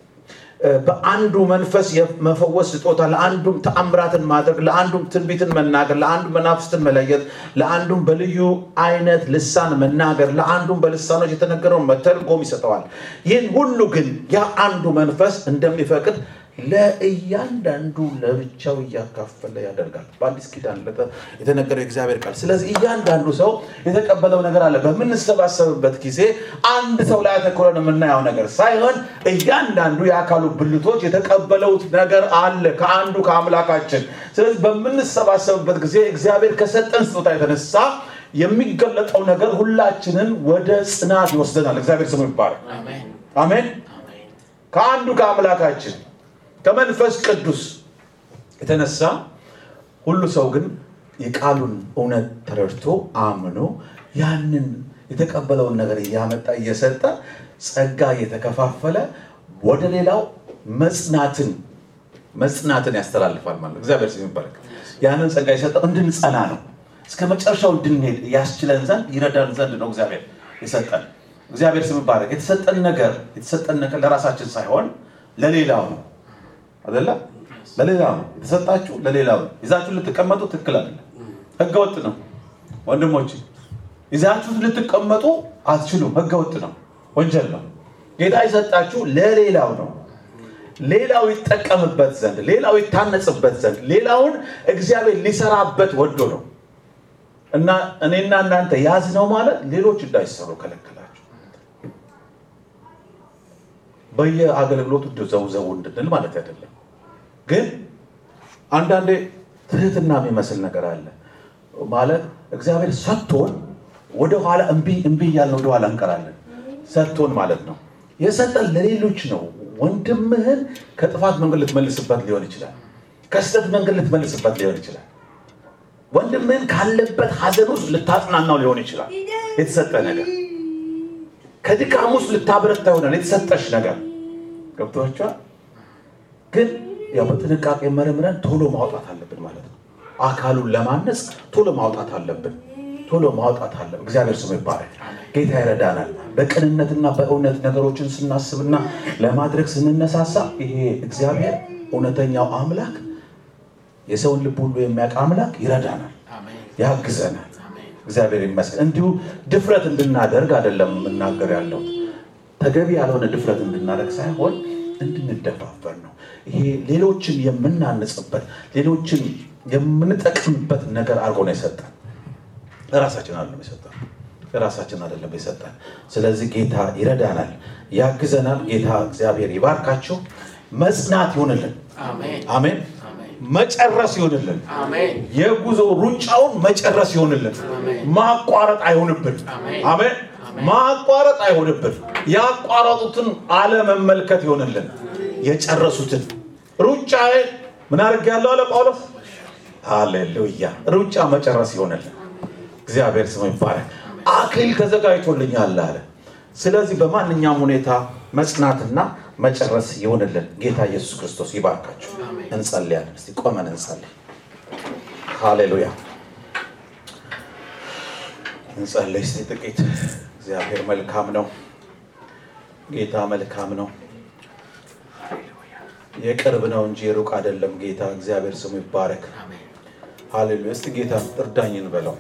በአንዱ መንፈስ የመፈወስ ስጦታ፣ ለአንዱም ተአምራትን ማድረግ፣ ለአንዱም ትንቢትን መናገር፣ ለአንዱም መናፍስትን መለየት፣ ለአንዱም በልዩ አይነት ልሳን መናገር፣ ለአንዱም በልሳኖች የተነገረውን መተርጎም ይሰጠዋል። ይህን ሁሉ ግን ያ አንዱ መንፈስ እንደሚፈቅድ ለእያንዳንዱ ለብቻው እያካፈለ ያደርጋል። በአዲስ ኪዳን የተነገረው የእግዚአብሔር ቃል። ስለዚህ እያንዳንዱ ሰው የተቀበለው ነገር አለ። በምንሰባሰብበት ጊዜ አንድ ሰው ላይ አተኩረን የምናየው ነገር ሳይሆን እያንዳንዱ የአካሉ ብልቶች የተቀበለውት ነገር አለ ከአንዱ ከአምላካችን። ስለዚህ በምንሰባሰብበት ጊዜ እግዚአብሔር ከሰጠን ስጦታ የተነሳ የሚገለጠው ነገር ሁላችንን ወደ ጽናት ይወስደናል። እግዚአብሔር ስሙ ይባላል። አሜን። ከአንዱ ከአምላካችን ከመንፈስ ቅዱስ የተነሳ ሁሉ ሰው ግን የቃሉን እውነት ተረድቶ አምኖ ያንን የተቀበለውን ነገር እያመጣ እየሰጠ ጸጋ እየተከፋፈለ ወደ ሌላው መጽናትን መጽናትን ያስተላልፋል ማለት ነው። እግዚአብሔር ስም ይባረክ። ያንን ጸጋ የሰጠው እንድንጸና ነው። እስከ መጨረሻው እንድንሄድ ያስችለን ዘንድ ይረዳን ዘንድ ነው እግዚአብሔር የሰጠን። እግዚአብሔር ስም ይባረክ። የተሰጠን ነገር የተሰጠን ነገር ለራሳችን ሳይሆን ለሌላው ነው አይደለ? ለሌላው ነው የተሰጣችሁ፣ ለሌላው ነው። ይዛችሁ ልትቀመጡ ትክክል አይደለም፣ ህገወጥ ነው። ወንድሞች ይዛችሁ ልትቀመጡ አትችሉም፣ ህገወጥ ነው፣ ወንጀል ነው። ጌታ የሰጣችሁ ለሌላው ነው። ሌላው ይጠቀምበት ዘንድ፣ ሌላው ይታነጽበት ዘንድ፣ ሌላውን እግዚአብሔር ሊሰራበት ወዶ ነው እና እኔና እናንተ ያዝ ነው ማለት ሌሎች እንዳይሰሩ ከለከላችሁ። በየአገልግሎቱ ዘው ዘው እንድንል ማለት አይደለም። ግን አንዳንዴ ትህትና የሚመስል ነገር አለ ማለት እግዚአብሔር ሰጥቶን ወደኋላ እምቢ እምቢ እያልን ወደኋላ እንቀራለን። ሰጥቶን ማለት ነው የሰጠን ለሌሎች ነው ወንድምህን ከጥፋት መንገድ ልትመልስበት ሊሆን ይችላል። ከስህተት መንገድ ልትመልስበት ሊሆን ይችላል። ወንድምህን ካለበት ሐዘን ውስጥ ልታጽናናው ሊሆን ይችላል። የተሰጠ ነገር ከድካም ውስጥ ልታበረታ ይሆናል። የተሰጠሽ ነገር ገብቶቿል። ግን ያው በጥንቃቄ መርምረን ቶሎ ማውጣት አለብን ማለት ነው። አካሉን ለማነጽ ቶሎ ማውጣት አለብን። ቶሎ ማውጣት አለብን። እግዚአብሔር ስሙ ይባረክ። ጌታ ይረዳናል። በቅንነትና በእውነት ነገሮችን ስናስብና ለማድረግ ስንነሳሳ ይሄ እግዚአብሔር እውነተኛው አምላክ የሰውን ልብ ሁሉ የሚያውቅ አምላክ ይረዳናል፣ ያግዘናል። እግዚአብሔር ይመስገን። እንዲሁ ድፍረት እንድናደርግ አይደለም የምናገር ያለው ተገቢ ያልሆነ ድፍረት እንድናደርግ ሳይሆን እንድንደፋፈር ነው። ይሄ ሌሎችን የምናንጽበት ሌሎችን የምንጠቅምበት ነገር አድርጎ ነው የሰጠን። ራሳችን አይደለም የሰጠን ራሳችን አይደለም የሰጠን። ስለዚህ ጌታ ይረዳናል፣ ያግዘናል። ጌታ እግዚአብሔር ይባርካችሁ። መጽናት ይሆንልን። አሜን። መጨረስ ይሆንልን። የጉዞ ሩጫውን መጨረስ ይሆንልን። ማቋረጥ አይሆንብን። አሜን። ማቋረጥ አይሆንብን። ያቋረጡትን አለመመልከት ይሆንልን። የጨረሱትን ሩጫዬ ምን አድርጌያለሁ አለ ጳውሎስ። ሃሌሉያ። ሩጫ መጨረስ ይሆንልን። እግዚአብሔር ስሙ ይባላል። አክሊል ተዘጋጅቶልኛል አለ። ስለዚህ በማንኛውም ሁኔታ መጽናትና መጨረስ ይሆንልን። ጌታ ኢየሱስ ክርስቶስ ይባርካችሁ። እንጸልያለን። እስቲ ቆመን እንጸልይ። ሃሌሉያ። እንጸልይ እስቲ ጥቂት። እግዚአብሔር መልካም ነው። ጌታ መልካም ነው። የቅርብ ነው እንጂ የሩቅ አይደለም። ጌታ እግዚአብሔር ስሙ ይባረክ። ሃሌሉያ። እስቲ ጌታ እርዳኝ እንበለው፣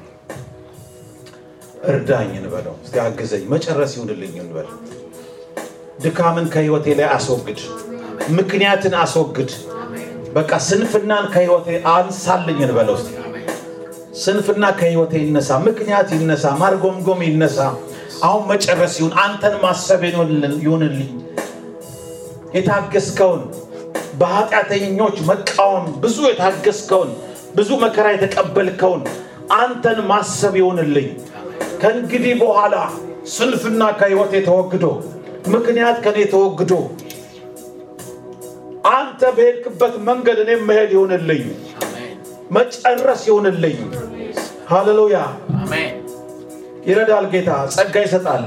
እርዳኝ እንበለው። እስቲ አግዘኝ፣ መጨረስ ይሁንልኝ እንበል። ድካምን ከህይወቴ ላይ አስወግድ፣ ምክንያትን አስወግድ። በቃ ስንፍናን ከህይወቴ አንሳልኝ እንበለው። እስቲ ስንፍና ከህይወቴ ይነሳ፣ ምክንያት ይነሳ፣ ማርጎምጎም ይነሳ። አሁን መጨረስ ይሁን፣ አንተን ማሰብ ይሁንልኝ። የታገስከውን በኃጢአተኞች መቃወም ብዙ የታገስከውን ብዙ መከራ የተቀበልከውን አንተን ማሰብ ይሆንልኝ። ከእንግዲህ በኋላ ስንፍና ከህይወቴ ተወግዶ ምክንያት ከኔ ተወግዶ አንተ በሄድክበት መንገድ እኔም መሄድ ይሆንልኝ፣ መጨረስ ይሆንልኝ። ሃሌሉያ። ይረዳል ጌታ፣ ጸጋ ይሰጣል።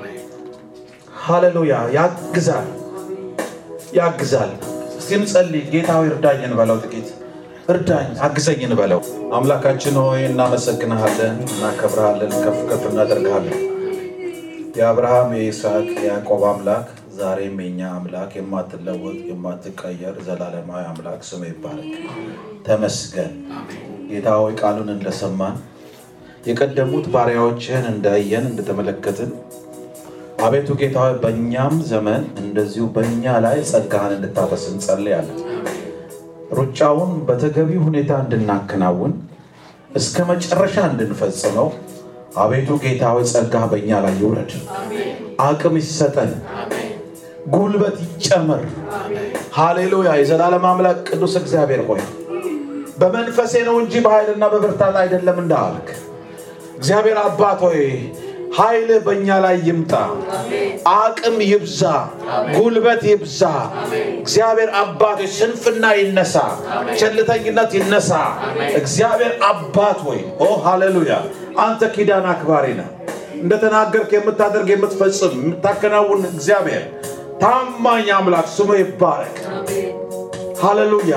ሃሌሉያ። ያግዛል፣ ያግዛል። እስቲ እንጸልይ። ጌታ ሆይ እርዳኝ እንበለው ጥቂት እርዳኝ አግዘኝ እንበለው። አምላካችን ሆይ እናመሰግንሃለን፣ እናከብርሃለን፣ ከፍ ከፍ እናደርግሃለን። የአብርሃም የይስሐቅ የያዕቆብ አምላክ ዛሬም የኛ አምላክ የማትለወጥ የማትቀየር ዘላለማዊ አምላክ ስም ይባረክ። ተመስገን ጌታ ሆይ ቃሉን እንደሰማን የቀደሙት ባሪያዎችህን እንዳየን እንደተመለከትን አቤቱ ጌታ ሆይ በእኛም ዘመን እንደዚሁ በእኛ ላይ ጸጋህን እንድታፈስ እንጸልያለን። ሩጫውን በተገቢ ሁኔታ እንድናከናውን እስከ መጨረሻ እንድንፈጽመው አቤቱ ጌታ ሆይ ጸጋ በእኛ ላይ ይውረድ፣ አቅም ይሰጠን፣ ጉልበት ይጨመር። ሃሌሉያ። የዘላለም አምላክ ቅዱስ እግዚአብሔር ሆይ በመንፈሴ ነው እንጂ በኃይልና በብርታት አይደለም እንዳልክ እግዚአብሔር አባት ሆይ ኃይልህ በእኛ ላይ ይምጣ፣ አቅም ይብዛ፣ ጉልበት ይብዛ። እግዚአብሔር አባት ሆይ ስንፍና ይነሳ፣ ቸልተኝነት ይነሳ። እግዚአብሔር አባት ሆይ ኦ ሃሌሉያ፣ አንተ ኪዳን አክባሪ ነህ። እንደተናገርክ የምታደርግ የምትፈጽም፣ የምታከናውን እግዚአብሔር ታማኝ አምላክ ስሙ ይባረክ። ሃሌሉያ።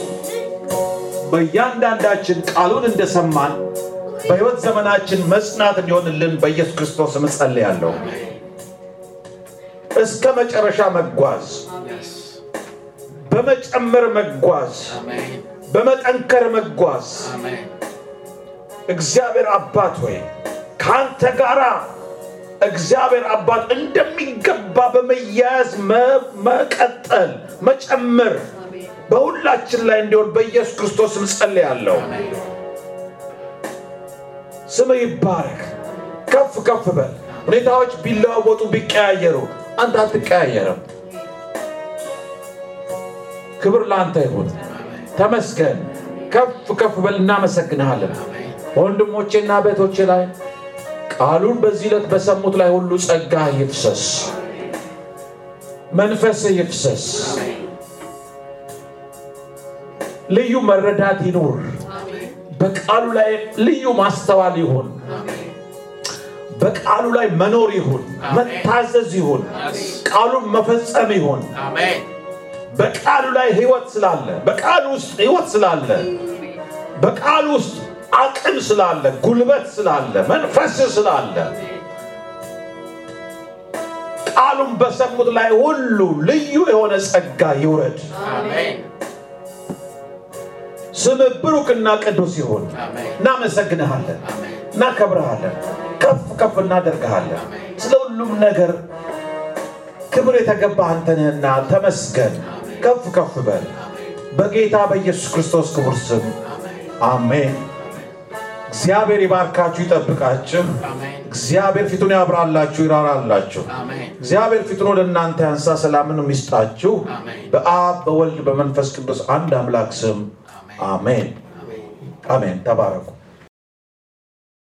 በእያንዳንዳችን ቃሉን እንደሰማን በሕይወት ዘመናችን መጽናት እንዲሆንልን በኢየሱስ ክርስቶስ እጸልያለሁ። እስከ መጨረሻ መጓዝ፣ በመጨመር መጓዝ፣ በመጠንከር መጓዝ እግዚአብሔር አባት ሆይ ከአንተ ጋር እግዚአብሔር አባት እንደሚገባ በመያያዝ መቀጠል መጨመር በሁላችን ላይ እንዲሆን በኢየሱስ ክርስቶስ እጸልያለሁ። ስም ይባረክ። ከፍ ከፍ በል። ሁኔታዎች ቢለዋወጡ ቢቀያየሩ አንተ አትቀያየርም። ክብር ለአንተ ይሁን። ተመስገን። ከፍ ከፍ በል። እናመሰግንሃለን። በወንድሞቼና ቤቶቼ ላይ ቃሉን በዚህ ዕለት በሰሙት ላይ ሁሉ ጸጋ ይፍሰስ። መንፈስ ይፍሰስ። ልዩ መረዳት ይኑር። በቃሉ ላይ ልዩ ማስተዋል ይሁን። በቃሉ ላይ መኖር ይሁን፣ መታዘዝ ይሁን፣ ቃሉን መፈጸም ይሁን። በቃሉ ላይ ህይወት ስላለ፣ በቃሉ ውስጥ ህይወት ስላለ፣ በቃሉ ውስጥ አቅም ስላለ፣ ጉልበት ስላለ፣ መንፈስ ስላለ ቃሉን በሰሙት ላይ ሁሉ ልዩ የሆነ ጸጋ ይውረድ። ስም ብሩክና ቅዱስ ይሁን። እናመሰግንሃለን፣ እናከብረሃለን፣ ከፍ ከፍ እናደርግሃለን። ስለ ሁሉም ነገር ክብር የተገባ አንተ ነህና ተመስገን። ከፍ ከፍ በል በጌታ በኢየሱስ ክርስቶስ ክቡር ስም አሜን። እግዚአብሔር ይባርካችሁ፣ ይጠብቃችሁ። እግዚአብሔር ፊቱን ያብራላችሁ፣ ይራራላችሁ። እግዚአብሔር ፊቱን ወደ እናንተ ያንሳ፣ ሰላምን ይስጣችሁ። በአብ በወልድ በመንፈስ ቅዱስ አንድ አምላክ ስም አሜን አሜን። ተባረኩ።